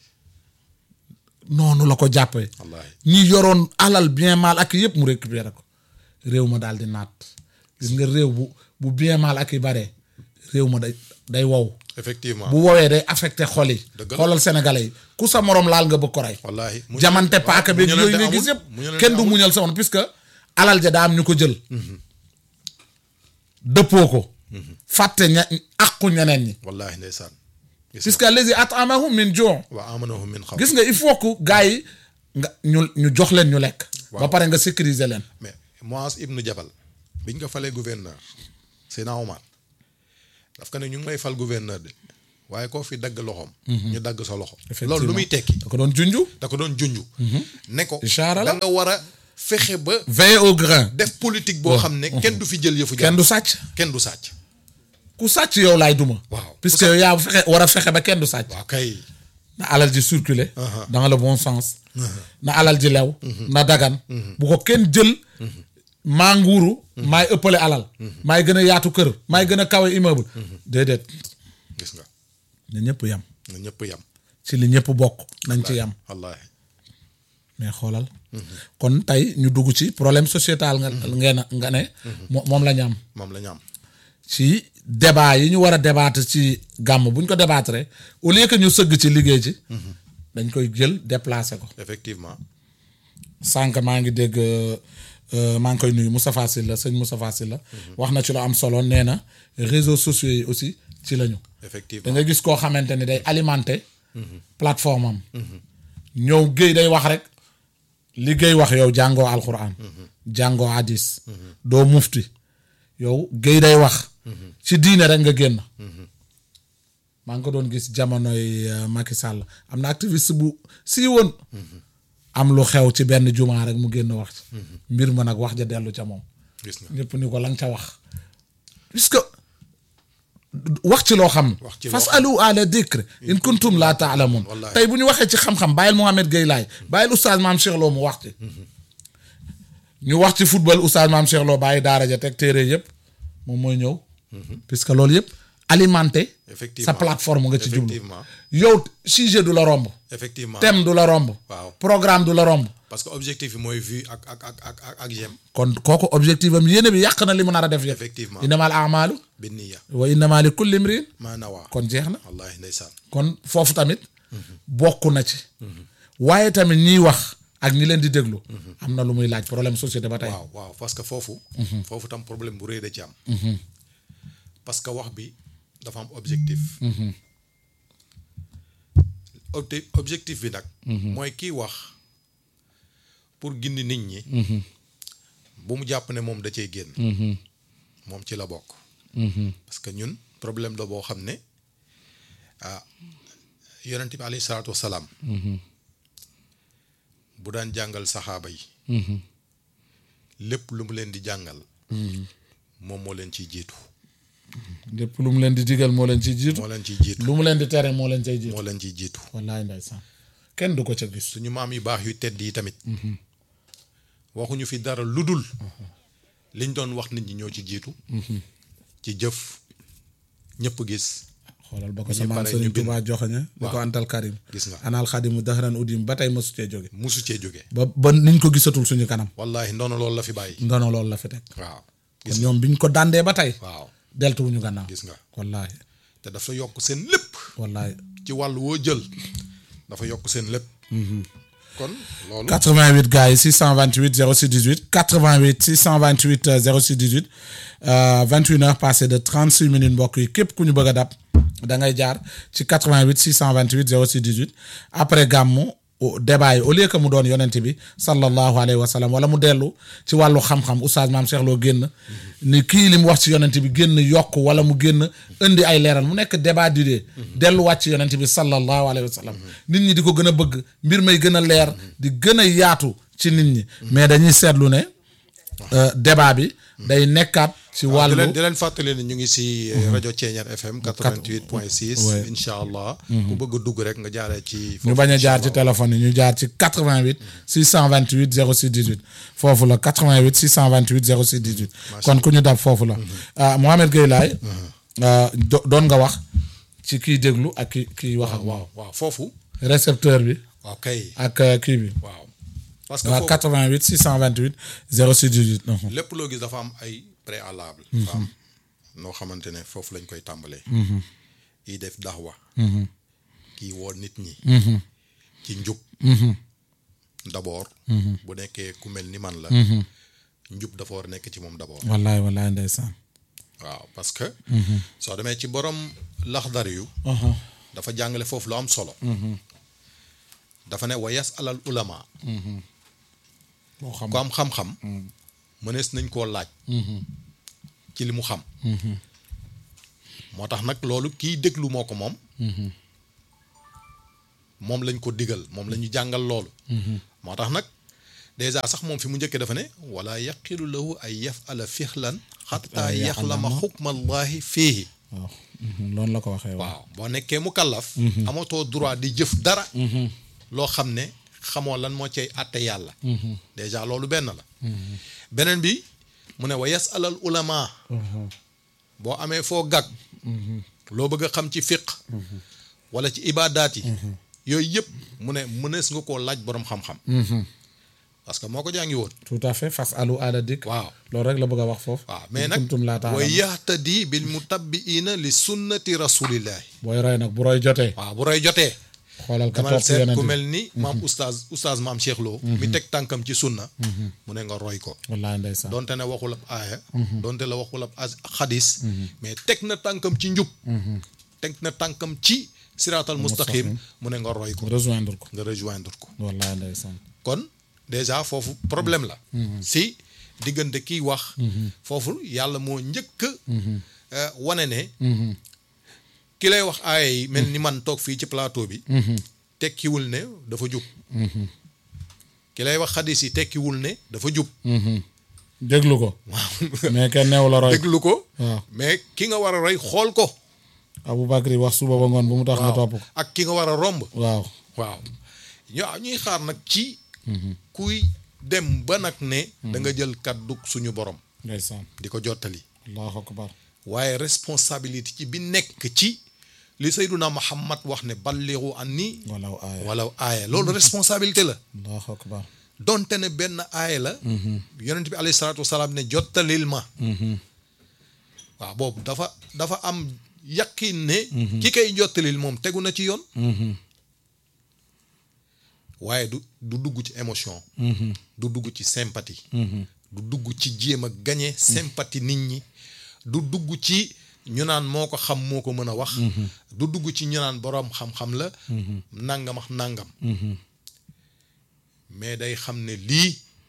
B: noonu la ko jàppee
A: wallahi
B: ñi yoroon alal bien mal ak yëpp mu récupéré ko réew ma daal di naat gis nga réew bu bu bien mal ak yi bare réew ma day day wow
A: effectivement
B: bu wowee day affecté xol yi
A: Dëgg la.
B: xoolal sénégalais yi ku sa morom laal nga bëgg ko rey
A: wallahi mu-
B: jamante
A: waaw,
B: paaka beeg
A: muñalante
B: yooyu ngay gis
A: amul,
B: yëpp
A: muñalante
B: kenn du
A: amul.
B: muñal sa morom puisque alal ja daa am ñu ko jël dëppoo ko fàtte ña àqu ñeneen ñi
A: wallaahi ndeysaan gis nga
B: puisque allazi atamahum min juu
A: wa amanahum min xaw
B: gis nga il faut que gars yi nga ñu ñu jox leen ñu lekk ba
A: Waaw.
B: pare nga sécuriser leen
A: mais Muaz ibnu Jabal biñ ko falee gouverneur Seydina Omar daf ko ne ñu ngi may fal gouverneur de waaye koo fi dagg loxoom ñu dagg sa loxo loolu lu muy tekki
B: da ko doon junju
A: da ko doon junju ne ko
B: Ishaara la.
A: da nga war a fexe ba
B: veille au grain
A: def politique boo xam ne kenn du fi jël yëfu
B: kenn
A: jàmm
B: du sàcc
A: kenn du sàcc
B: ku sàcc yow laay duma
A: Waaw.
B: puisque yow yaa fexe war a fexe ba kenn du sàcc
A: waaw kay
B: na alal ji circuler dans le bon sens na alal ji lew na dagan bu ko kenn jël maa nguuru maay ëppale alal maay gën a yaatu kër maay gën a kawe immeuble déedéet
A: gis nga
B: na ñëpp yam
A: na ñëpp yam
B: ci li ñëpp bokk nañ ci yam
A: wallaahi
B: mais xoolal kon tey ñu dugg ci problème sociétal nga ngeen nga ne mo- moom la ñu am
A: moom la ñu am
B: ci débat yi ñu war a débattre ci gàmm bu ñu ko débattre au lieu que ñu sëgg ci liggéey ci dañ koy jël déplacer ko
A: effectivement
B: sànq maa ngi dégg euh, maa ngi koy nuyu Moustapha Sylla sëñ Moustapha Sylla wax na ci lu am solo nee na réseaux sociaux yi aussi ci lañu da
A: effectivement
B: nga gis koo xamante ni day alimenter plateforme am ñëw géey day wax rek li géey wax yow jàngoo alquran jàngoo hadis doo mufti yow géey day wax ci diine rek nga génn maa ngi ko doon gis jamonoy euh, Macky Sall am na activiste bu sii woon am lu xew ci benn jumaa rek mu génn wax ci mbir ma nag wax ja dellu ca moom
A: gis nga
B: ñëpp ni ko la nga ca wax puisque wax ci loo xam
A: Wax ci loo
B: fasalu ala dikr in kuntum laa taalamun
A: Wallaahi.
B: tey bu ñu waxee ci xam-xam bàyyil Mohamed Gueye laay bàyyil oustaz maam Cheikh Lo mu wax ci ñu wax ci football oustaz maam Cheikh Lo bàyyi daara ja teg téere yëpp moom mooy ñëw puisque loolu yëpp alimenté sa
A: Effectivement.
B: plateforme nga ci jublu
A: Effectivement.
B: yow sujet du la romb
A: effectivement
B: thème du la romb
A: Waaw.
B: programme du la romb
A: parce que objectif bi mooy vue ak ak ak ak ak ak j'aime
B: kon kooku objectif am yéene bi yàq na li mu nar a def yëpp
A: effectivement
B: innamal amalu
A: bi niya
B: wa innama li kulli imrin
A: maa nawaa
B: kon jeex na
A: wallaahi ndeysaan
B: kon foofu tamit bokk na ci waaye tamit ñiy wax ak ñi leen di déglu am na lu muy laaj problème société ba tey
A: waaw waaw parce que foofu foofu tam problème bu rëy da ci am parce que wax bi dafa am objectif Obte- objectif bi nag mooy kiy wax pour gindi nit ñi bu mu jàpp ne moom da cee génn moom ci la bokk parce que ñun problème la boo xam ne ah yonent bi alayhi salaatu wasalaam bu daan jàngal saxaaba yi lépp lu mu leen di jàngal moom moo leen ciy jiitu
B: lépp lu mu leen di digal moo leen ciy jiitu
A: moo leen ciy jiitu
B: lu mu leen di tere moo leen cay jiitu
A: moo leen ciy jiitu
B: wallaay ndeysaan kenn du ko ca gis
A: suñu maam yu baax yu tedd yi tamit waxuñu fi dara lu dul liñ doon wax nit ñi ñoo ci jiitu ci jëf ñëpp gis
B: xoolal ba ko
A: ñu
B: sa maam
A: pare ñu
B: Sëriñ
A: bind.
B: Tuubaa joxoñe di ko
A: Waaw.
B: antal karim
A: gis nga
B: anal xadimu daxaran udim ba tey mësu cee jóge
A: musu cee jóge
B: ba ba niñ ko gisatul suñu kanam
A: wallaahi ndono loolu la fi bàyyi
B: ndono loolu la fi teg
A: waaw
B: kon
A: gis
B: ñoom biñ ko dàndee ba tey
A: waaw
B: deltuwuñu gannaaw
A: gis nga
B: wallaahi
A: te dafa yokk seen lépp
B: wallaahi
A: ci wàll woo jël dafa yokk seen lépp kon loolu
B: 88 gars yi 628 06 18 88 628 euh, 06 18 euh, 21 heures passées de 36 minutes mbokk yi képp ku ñu bëgg a dab da ngay jaar ci 88 628 06 18 après gàmmu au- débat yi au lieu que mu doon yonent bi sallallahu alayhi wa sallam wala mu dellu ci wàllu xam-xam oustaz maam Cheikh Lo génn ni kii li mu wax ci yonent bi génn yokk wala mu génn indi ay leeral mu nekk débat d'idées delluwaat ci yonent bi sallallahu alayhi wa sallam nit ñi di ko gën a bëgg mbir may gën a leer di gën a yaatu ci nit ñi mais dañuy seetlu ne euh, débat bi day nekkaat ci
A: waaw di
B: wàllu
A: leen di leen fàttali ne ñu ngi si rajo Ceeñar FM 88 point 6
B: Ouais.
A: incha allah ku bëgg a dugg rek nga jaaree ci
B: ñu bañ a jaar ci téléphone yi ñu jaar ci 88 628 06 18 foofu la 88 628 06 18 kon ku ñu dab foofu la ah Mohamed Gueye Laye ah, do- doon nga wax ci kiy déglu ak ki kiy wax ak
A: waaw waaw foofu
B: récepteur bi
A: waaw kay
B: ak euh, kii bi
A: waaw parce que
B: waaw
A: foofu
B: 88 628 06 18 mhm.
A: lépp loo gis dafa am ay préalable dafa am noo xamante ne foofu lañ koy tàmbalee kii def daxwa kii woo nit ñi ci njub d'abord bu nekkee ku mel ni man la njub dafa war a nekk ci moom d'abord
B: wallaay wallaay ndeysaan
A: waaw parce que soo demee ci borom laxdar yu dafa jàngale foofu lu am solo dafa ne wa yas alal ulama
B: boo xam
A: ku am xam-xam mënees nañ koo laaj ci li mu xam moo tax nag loolu kiy déglu moo ko moom moom lañ ko digal moom la ñu jàngal loolu moo tax nag dèjà sax moom fi mu njëkkee dafa ne wala yaqilu lahu ay yafala fixlan xataa
B: Ay
A: yaxlama
B: yaxlama.
A: xukmallahi fiihi
B: waaw loolu la ko waxee waaw
A: waaw boo nekkee mu kallaf amatoo droit di jëf dara loo xam ne xamoo lan moo cay àtte yàlla dèjà loolu benn la beneen bi mu ne wa yasalal ulama boo amee foo gàgg loo bëgg a xam ci fiq wala ci ibaadaat yi yooyu yëpp mu ne mënees nga koo laaj boroom xam-xam parce que moo ko jàngi woon
B: tout à fait fas alu aada dikk
A: waaw
B: loolu rek la bëgg a wax foofu
A: waaw mais
B: In
A: nag
B: kuntum laa
A: wa
B: taalamuun.
A: yahtadi bil mutabbiina li sunnati rasulillahi
B: booy roy nag bu roy jotee
A: waaw bu roy jotee
B: xoolal ka
A: dama
B: topp
A: seet
B: yonent
A: ku
B: bi
A: mel ni maam oustaz oustaz maam Cheikh Lo mi teg tànkam ci sunna mu ne nga roy ko
B: wallaay ndeysaan
A: donte ne waxul ab aaya donte la waxul ab as- xadis mais teg na tànkam ci njub teg na tànkam ci siraatal mustaqim mu ne nga roy ko
B: rejoindre ko
A: nga rejoindre ko
B: wallaay ndeysaan
A: kon déjà foofu problème la si diggante kiy wax foofu yàlla moo njëkk euh, wane ne ki lay wax aaya yi mel ni man toog fii ci plateau bi tekkiwul ne dafa jub ki lay wax xadis yi tekkiwul ne dafa jub
B: déglu ko mais kenn neew la roy
A: déglu ko
B: waaw
A: mais ki nga war a roy xool ko
B: Aboubacry wax suba ba ngoon bu mu tax nga topp ko
A: ak ki nga war a romb
B: waaw
A: waaw ñoo ñuy xaar nag ci kuy dem ba nag ne da nga jël kàddu suñu borom
B: ndeysaan
A: di ko jottali
B: allahu akbar
A: waaye responsabilité ci bi nekk ci li Seyduna Muhammad wax ne balliru anni
B: walaw aaya
A: wala aaya loolu responsabilité la
B: allahu akbar
A: donte ne benn aaya la yonent bi alayhi salaatu wasalaam ne jottalil ma waaw boobu dafa dafa am yaqin ne ki koy jottalil moom tegu na ci yoon waaye du du dugg ci émotion du dugg ci sympathie du dugg ci jéem a gañe sympathie nit ñi du dugg ci ñu naan moo ko xam moo ko mën a wax du dugg ci ñu naan boroom xam-xam la nangam ak nangam mais day xam ne lii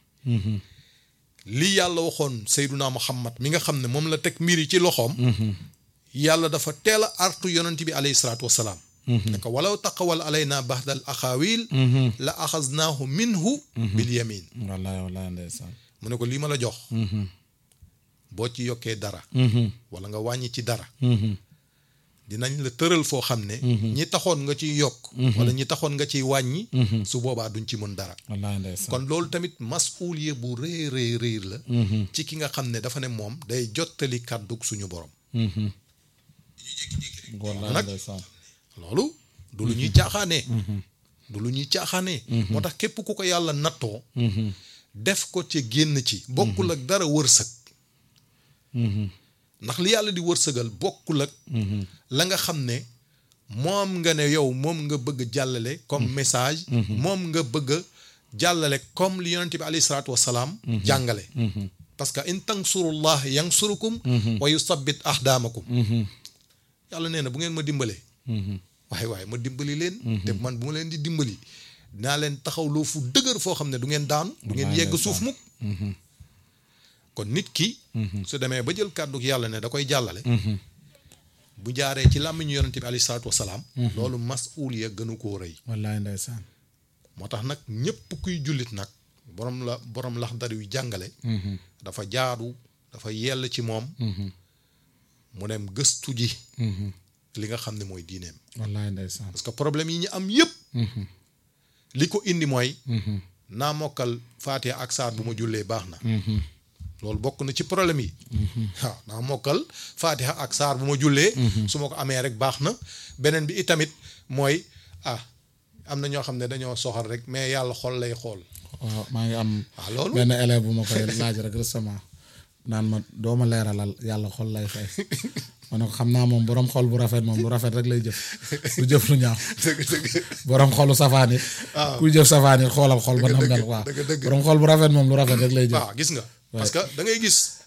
A: lii yàlla waxoon Seyduna Muhammad mi nga xam ne moom la teg mbir yi ci loxoom yàlla dafa teel a artu yonent bi alayhi salaatu wasalaam ne ko walaw taqawal alayna bahdal axaawil la axaznaahu minhu bil yamin
B: wallaay wallaay ndeysaan
A: mu ne ko lii ma la jox boo ci yokkee dara wala nga wàññi ci dara dinañ la tëral foo xam ne ñi taxoon nga ciy yokk wala ñi taxoon nga ciy wàññi su boobaa duñ ci mën dara
B: wallaay ndeysaan
A: kon loolu tamit masuuliye bu rëy rëy rëy la ci ki nga xam ne dafa ne moom day jottali kàddug suñu borom
B: wallaay
A: nag
B: ndeysaan
A: loolu du lu ñuy caaxaanee du lu ñuy caaxaanee moo tax képp ku ko yàlla nattoo def ko ci génn ci bokkul ak dara wërsëg ndax li yàlla di wërsëgal bokkul ak la nga xam ne moom nga ne yow moom nga bëgg a jàllale comme message moom nga bëgg a jàllale comme li yonente bi alayhi salaatu wasalaam jàngale parce que in tansurullah yansurukum wa yusabbit ahdaamakum yàlla nee na bu ngeen ma dimbalee waaye waaye ma dimbali leen te man bu ma leen di dimbali dinaa leen taxaw loo fu dëgër foo xam ne du ngeen daanu du ngeen yegg suuf mukk kon nit ki su demee ba jël kàddu yàlla ne da koy jàllale bu jaaree ci làmmiñu yonente bi alayhi salaatu wasalaam loolu masuuliya gënu koo rëy
B: wallaay ndeysaan
A: moo tax nag ñépp kuy jullit nag borom la borom laxdar yu jàngale dafa jaadu dafa yell ci moom mu dem gëstu ji li nga xam ne mooy diineem
B: wallaay ndeysaan
A: parce que problème yi ñu am yépp li ko indi mooy naa mokkal faatiha ak saar bu ma jullee baax na loolu bokk na ci problème yi waaw naa mokkal faatiha ak saar bu ma jullee su ma ko amee rek baax na beneen bi itamit mooy ah am na ñoo xam ne dañoo soxal rek mais yàlla xol lay xool
B: waaw maa ngi am
A: waaw loolu
B: benn élève bu ma koy laaj rek récemment naan ma doo ma leeralal yàlla xol lay fay ma ne ko xam naa moom borom xol bu rafet moom lu rafet rek lay jëf du jëf lu ñaaw
A: dëgg dëgg
B: borom xolu safaan it kuy jëf safaan it xoolal xol ba nam mel waaw
A: dëgg dëgg
B: borom xol bu rafet moom lu rafet rek lay jëf
A: waaw gis nga parce que da ngay gis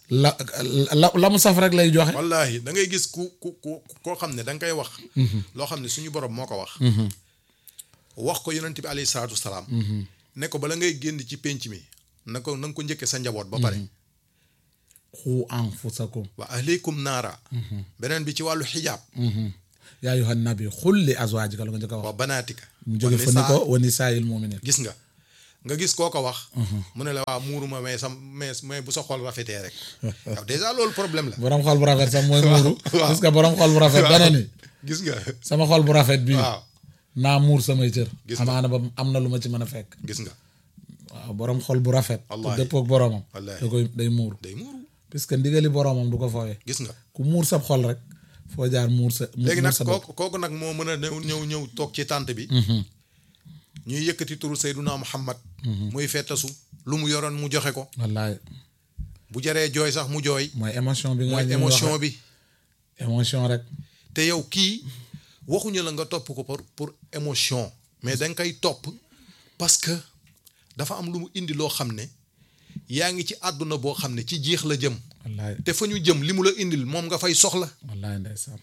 B: la la la mu saf rek lay joxe
A: wallahi da ngay gis ku ku ku koo xam ne da nga koy wax loo xam ne suñu borom moo ko wax wax ko yonent bi alayhi salaatu wasalaam ne ko bala ngay génn ci pénc mi na ko na nga ko njëkke sa njaboot ba pare
B: xu anfusakum
A: wa ahlikum naara beneen bi ci wàllu xijaab
B: yaa ayyuhan nabi xul li azwaajika la nga njëkk a wax
A: wa banaatika
B: mu jóge fa ni ko wa nisaa'il mu'minin
A: gis nga nga gis koo ko wax mu ne la waa muuruma mais sam mais mais bu sa xol rafetee rek yow dèjà loolu problème la
B: borom xol bu rafet sax mooy muuru
A: waaw.
B: parce que borom xol bu rafet dana ni
A: gis nga
B: sama xol bu rafet bii
A: waaw
B: naa muur samay cër
A: Gis nga.
B: amaana ba am na lu ma ci mën a fekk
A: gis nga
B: waaw borom xol bu rafet te
A: Wallaahi.
B: dëppoog boromam
A: Wallaahi.
B: da koy day muur
A: day muuru
B: puisque ndigali boromam du ko foowee
A: gis nga
B: ku muur sab xol rek foo jaar muur sa mu-
A: léegi
B: muur
A: nag
B: sa bopp
A: kooku kooku nag moo mën a ñëw ñëw ñëw toog ci tànt bi ñuy yëkkati turu Seyduna Muhammad muy fettasu lu mu yoroon mu joxe ko
B: wallaay
A: bu jaree jooy sax mu jooy
B: mooy émotion bi nga
A: mooy
B: ñu
A: émotion
B: wax
A: bi
B: rek. émotion rek
A: te yow kii waxuñu la nga topp ko pour pour émotion mais da nga koy topp parce que dafa am lu mu indi loo xam ne yaa ngi ci àdduna boo xam ne ci jeex la jëm
B: wallaay
A: te fa ñu jëm li mu la indil moom nga fay soxla
B: wallaay ndeysaan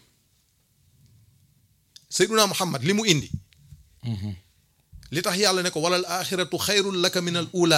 A: Seyduna Muhammad li mu indi li tax yàlla ne ko walal axiratu xayrun laka min al ula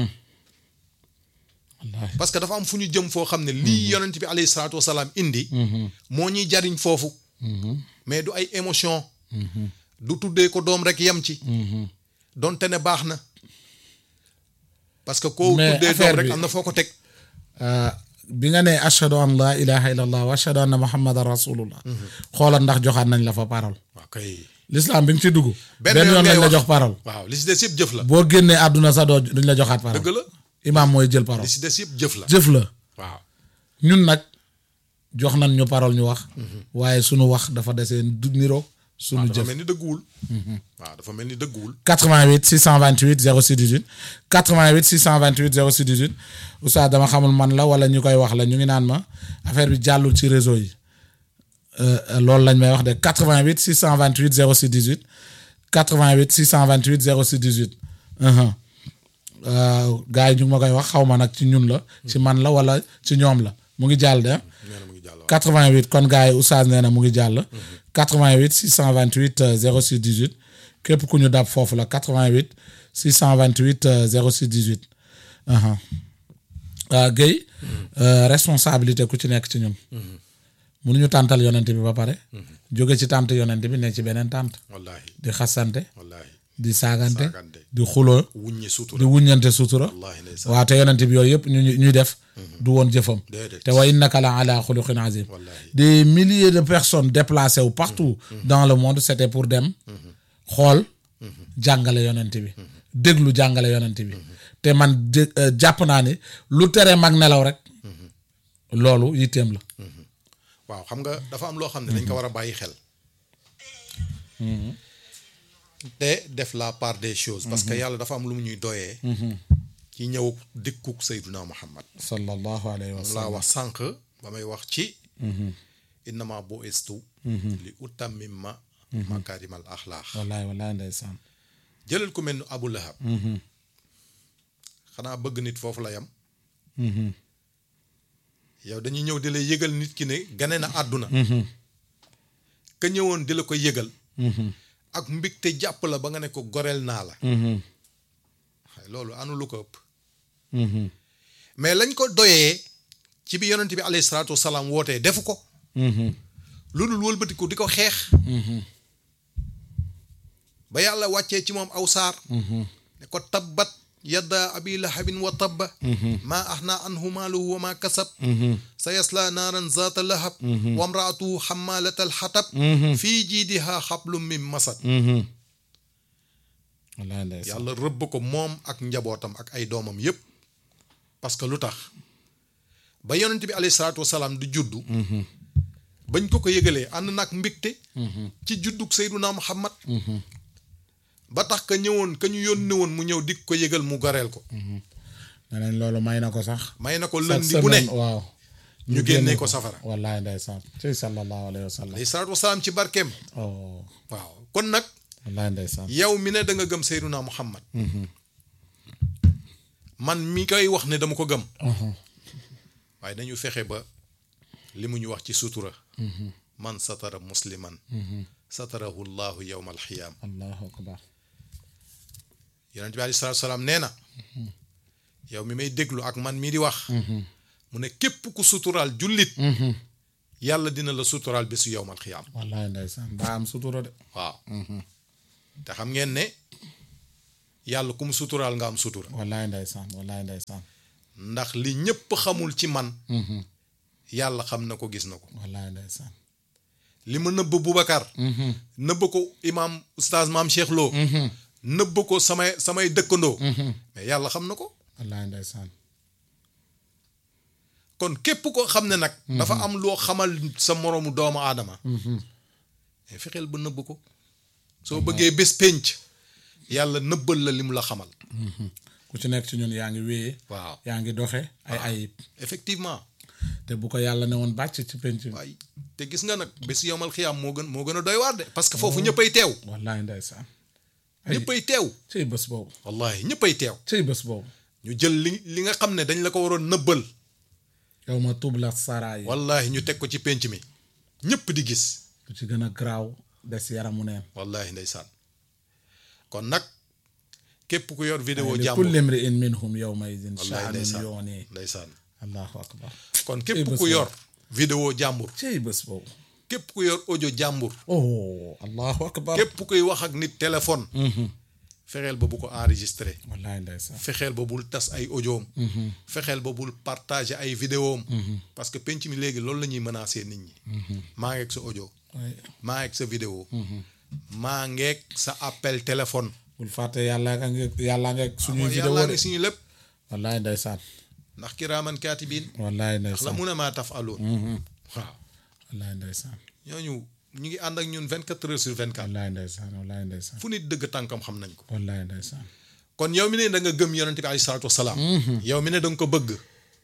B: wallaay
A: parce que dafa am fu ñu jëm foo xam ne lii yonent bi alayhi salaatu wasalaam indi moo ñuy jariñ foofu mais du ay émotion du tuddee ko doom rek yem ci donte ne baax na parce que koo
B: Mais
A: tuddee
B: affaire
A: doom rek
B: bi-
A: am na foo ko teg
B: Euh, bi nga ne ashhadu an la ilaha illallah wa ashhadu anna muhammadan rasulullah xoolal ndax joxaat nañ la fa parole
A: waaw kay
B: l'islam bi nga ci dugg
A: Benn
B: benn
A: yoon
B: yoon
A: ngay
B: lañ la
A: wax.
B: jox parole
A: waaw li si des yëpp jëf la
B: boo génnee àdduna sa doo duñ la joxaat parole
A: dëgg la
B: imaam mooy jël parole
A: li si des yëpp jëf la
B: jëf la
A: waaw
B: ñun nag jox nañ ñu parole ñu wax waaye sunu wax dafa desee du niro sunu
A: dafa
B: jëf
A: mel ni dëgguwul waaw dafa mel ni dëgguwul
B: 88 628 06 18 88 628 06 18 oustaz dama xamul man la wala ñu koy wax la ñu ngi naan ma affaire bi jàllul ci réseau yi Euh, euh, loolu lañ may wax de 88 628 06 18 88 628 06 18 uhum. Euh, gars yi ñu ngi ma koy wax xaw ma nag ci ñun la ci man la wala ci ñoom la mu ngi jàll de ah.
A: nee na mu ngi jàll waaw
B: 88 kon gars yi oustaz nee na mu ngi jàll 88 628 euh, 06 18 képp ku ñu dab foofu la 88 628 euh, 06 18 aha ah Guèye euh, responsabilité ku ci nekk ci ñun mënuñu tàntal yonent bi ba pare jóge ci tànt yonent bi ne ci beneen tànt
A: wallaahi
B: di xasante
A: wallaahi
B: di saagante
A: saagante
B: di xuloo
A: wuññi
B: di
A: sutura
B: wuññante sutura
A: wallaahi ndeysaan
B: waaw te yonent bi yooyu yëpp ñu ñuy def du woon jëfam
A: déedéet
B: te wa innaka la ala xuluqin azim
A: wallaahi
B: des milliers de personnes déplacées wu partout dans le monde c'était pour dem xool jàngale yonent bi déglu jàngale yonent bi te man dé- euh, jàpp naa ni lu tere mag nelaw rek loolu yitteem la
A: waaw xam nga dafa am loo xam ne dañ ko war a bàyyi xel te def la part des choses parce que yàlla dafa am lu mu ñuy doyee ci ñëw dikkuk Seyduna Muhammad
B: sallallahu alayhi wa
A: moom
B: sallam
A: laa wax sànq ba may wax ci innama bu estu li utammima makarimal axlaax
B: wallaay wallaay ndeysaan
A: jëlal ku mel ni Abu Lahab xanaa bëgg nit foofu la yam yow dañuy ñëw di la yëgal nit ki ne gane na àdduna ka ñëwoon di la ko yëgal ak mbégte jàpp la ba nga ne ko goreel naa la waaye loolu anu lu ko ëpp mais lañ ko doyee ci bi yonent bi alayhi salaatu wasalaam wootee defu ko lu dul wëlbati ko di ko xeex ba yàlla wàccee ci moom aw saar ne ko tabbat yadda abi lahabin wa tabba maa axna anhu maaluhu wa maa kasab sa yasla naaran zaata lahab wa mraatuhu xamaalata alxatab fii jiidihaa xablum min masad
B: wallaay ndeysaan
A: yàlla rëbb ko moom ak njabootam ak ay doomam yépp parce que lu tax ba yonent bi alayhi salaatu wasalaam di juddu bañ ko ko yëgalee ànd nag mbégte ci juddug Seyduna Muhammad ba tax ka ñëwoon ka ñu yónni woon mu ñëw dik ko yëgal mu goreel ko
B: nee nañ loolu may na ko sax
A: may na ko
B: chaque
A: lëndi bu ne
B: semaine waaw
A: ñu génnee ko safara
B: wallaay ndeysaan ci sallallahu alayhi wa sallam
A: alayhi salaatu wasalaam ci barkeem
B: oh
A: waaw kon nag
B: wallaay ndeysaan
A: yow mi ne da nga gëm Seyduna Muhammad man mi koy wax ne dama ko gëm waaye dañu fexe ba li mu ñu wax ci sutura man satara musliman satarahu llahu yowma alxiyaam
B: allahu akbar
A: yonent bi aleyhi salaatu salaam nee na yow mi may déglu ak man mii di wax mu ne képp ku suturaal jullit yàlla dina la suturaal bésu yowmal xiyaam
B: wallaay ndeysaan daa am sutura de
A: waaw te xam ngeen ne yàlla ku mu suturaal nga am sutura
B: wallaay ndeysaan wallaay ndeysaan
A: ndax li ñépp xamul ci man yàlla xam na ko gis na ko
B: wallaay ndeysaan
A: li ma nëbb Boubacar nëbb ko imaam oustaz maam Cheikh Lo nëbb ko samay samay dëkkandoo mais yàlla xam na ko
B: wallaay ndeysaan
A: kon képp koo xam ne nag dafa am loo xamal sa moroomu doomu aadama mais fexeel ba nëbb ko soo bëggee bés pénc yàlla nëbbal la li mu la xamal
B: ku ci nekk ci ñun yaa ngi wéyee
A: waaw
B: yaa ngi doxe ay ayib
A: effectivement
B: te bu ko yàlla ne woon bàcc ci penc bi
A: waay te gis nga nag bés yomal xiyaam moo gën moo gën a doy waar de parce que foofu ñëppay teew
B: wallaay ndeysaan ay
A: ñëppay teew
B: cëy bés boobu
A: wallahi ñëppay teew
B: cëy bés boobu
A: ñu jël li li nga xam ne dañ la ko waroon nëbbal
B: yow ma tubla saraa yi
A: wallahi ñu teg ko ci pénc mi ñëpp di gis
B: lu ci gën a garaaw des yaramu neen
A: wallahi ndeysaan kon nag képp ku yor vidéo
B: li
A: jàmbur
B: kulli imri'in minhum yawma idin
A: wallahi
B: sha'nun
A: ndeysaan
B: yooni
A: ndeysaan
B: allahu akbar
A: kon
B: Cey
A: képp
B: bés
A: ku
B: boobu.
A: yor vidéo jàmbur
B: cëy bés boobu
A: képp ku yor audio jàmbur
B: oh allahu akbar
A: képp kuy wax ak nit téléphone fexeel ba bu ko enregistré
B: wallaay ndeysaan
A: fexeel ba bul tas ay audioom fexeel ba bul partager ay vidéoom parce que penc mi léegi loolu la ñuy menacer nit ñi maa ngeeg sa audio
B: waaye
A: maa ngeeg sa vidéo maa ngeeg sa appel téléphone
B: bul fàtte yàlla nga ngi yàlla nga suñuy
A: mooy
B: vidéo
A: yàllaa
B: de
A: ngi suñu lépp
B: wallaay ndeysaan
A: ndax kiraaman kaatibiin
B: wallaay
A: la
B: ndeysaan
A: mun a maa taf aloon waaw
B: wallaay ndeysaan
A: ñooñu ñu ngi ànd ak ñun 24 heures sur 24
B: wallaay ndeysaan wallaay ndeysaan
A: fu nit dëgg tànkam xam nañ ko
B: wallaay ndeysaan
A: kon yow mi ne da nga gëm yonent bi alayhi salaatu wasalaam yow mi ne da nga ko bëgg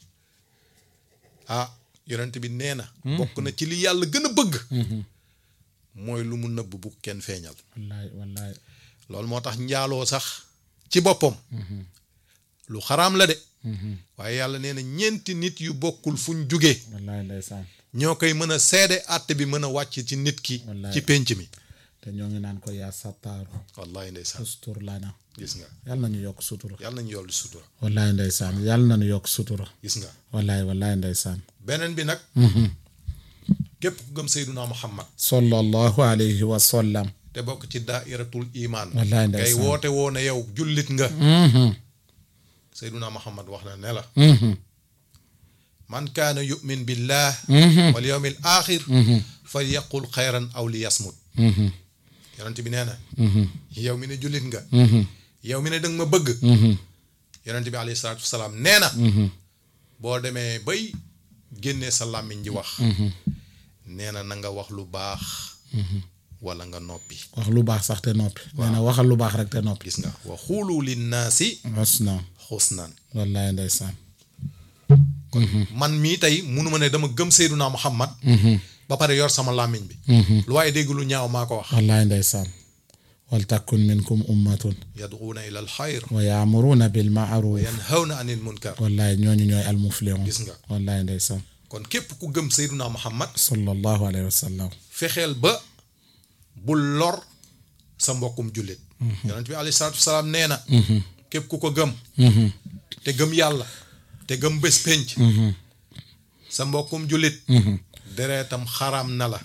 A: ah yonent bi nee na bokk na ci li yàlla gën a bëgg mooy lu mu nëbb bu kenn feeñal
B: wallaay wallaay
A: loolu moo tax njaaloo sax ci boppam lu xaraam la de waaye yàlla nee na ñeenti nit yu bokkul fuñ jugee
B: wallaay ndeysaan
A: ñoo koy mën a seede àtte bi mën a wàcc ci nit ki
B: Wallaay.
A: ci pénc mi
B: te ñoo ngi naan ko yaa sattaaru
A: wallahi ndeysaan
B: ustur lana
A: gis nga
B: yàlla nañu yokk sutura
A: yàlla nañu yollu sutura
B: wallaay ndeysaan yàlla nañu yokk sutura
A: gis nga
B: wallaay wallaay ndeysaan
A: beneen bi nag képp ku gëm Seyduna Muhammad
B: sallallahu alayhi wa sallam
A: te bokk ci daairatul imaan
B: Wallaay
A: ngay
B: ndeysaan.
A: woote woo ne yow jullit nga Seyduna Muhammad wax na ne la man kaana yumin billah wal yawmil axir fal yaqul xayran aw li yasmut yonent bi nee na yow mi ne jullit nga yow mi ne danga ma bëgg yonent bi alayhi salaatu wasalaam nee na boo demee bay génnee sa làmmiñ ji wax nee na na nga wax lu baax wala nga noppi
B: wax lu baax sax te noppi nee na waxal lu baax rek te noppi
A: gis nga wa xuulu linnaasi
B: wasna
A: xusnan
B: wallaay ndeysaan
A: man mii tey munuma ne dama gëm Seyduna Muhammad ba pare yor sama làmmiñ bi lu waaye dégg lu ñaaw maa ko wax
B: wallaay ndeysaan wal takun minkum ummatun
A: yad'uuna ila al xayr
B: wa yaamuruuna bil maaruf
A: yanhawna anil munkar
B: wallaay ñooñu ñooy almuflihun
A: gis nga
B: wallaay ndeysaan
A: kon képp ku gëm Seyduna Muhammad
B: sallallahu alayhi wa sallam
A: fexeel ba bul lor sa mbokkum jullit yonent bi alayhi salaatu wasalaam nee na képp ku ko gëm te gëm yàlla te gëm bés pénc sa mbokkum jullit dereetam xaram na la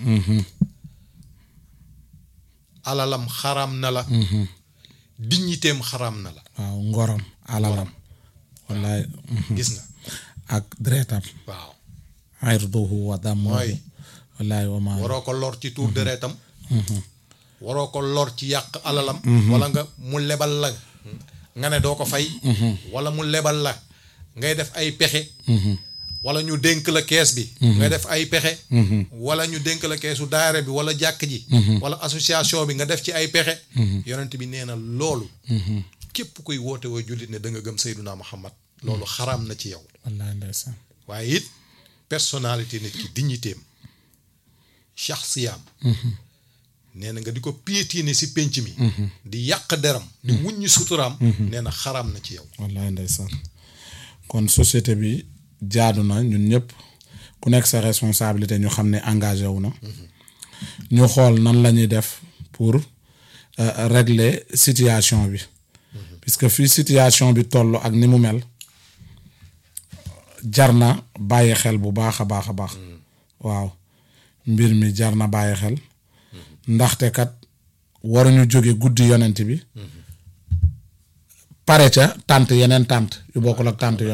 A: alalam xaram na la digniteem xaram na la
B: waaw ngorom alalam wallaay
A: gis nga
B: ak deretam
A: waaw
B: irduhu wa damuhu
A: mooy
B: wallaay wa maa
A: waroo ko lor ci tuur dereetam waroo ko lor ci yàq alalam wala nga mu lebal la nga ne doo ko fay wala mu lebal la ngay def ay pexe wala ñu dénk la kees bi nga def ay pexe wala ñu dénk la keesu daara bi wala jàkk ji wala association bi nga def ci ay pexe yonent bi nee na loolu képp kuy woote woo jullit ne da nga gëm Seyduna Muhammad loolu xaraam na ci yow
B: wallaay ndeysaan
A: waaye it personnalité nit ki dignitéem shaxsiyaam nee na nga di ko piétiner si pénc mi di yàq deram di wuññi suturaam nee na xaraam na ci yow
B: wallaay ndeysaan kon société bi jaadu na ñun ñëpp ku nekk sa responsabilité ñu xam ne engagé wu na ñu xool nan la ñuy def pour euh, régler situation bi puisque fii situation bi toll ak ni mu mel jar na bàyyi xel bu baax a baax a baax waaw mbir mi jar na bàyyi xel ndaxte kat waruñu jóge guddi yonent bi pare ca tànt yeneen tànt yu bokkul ak tànt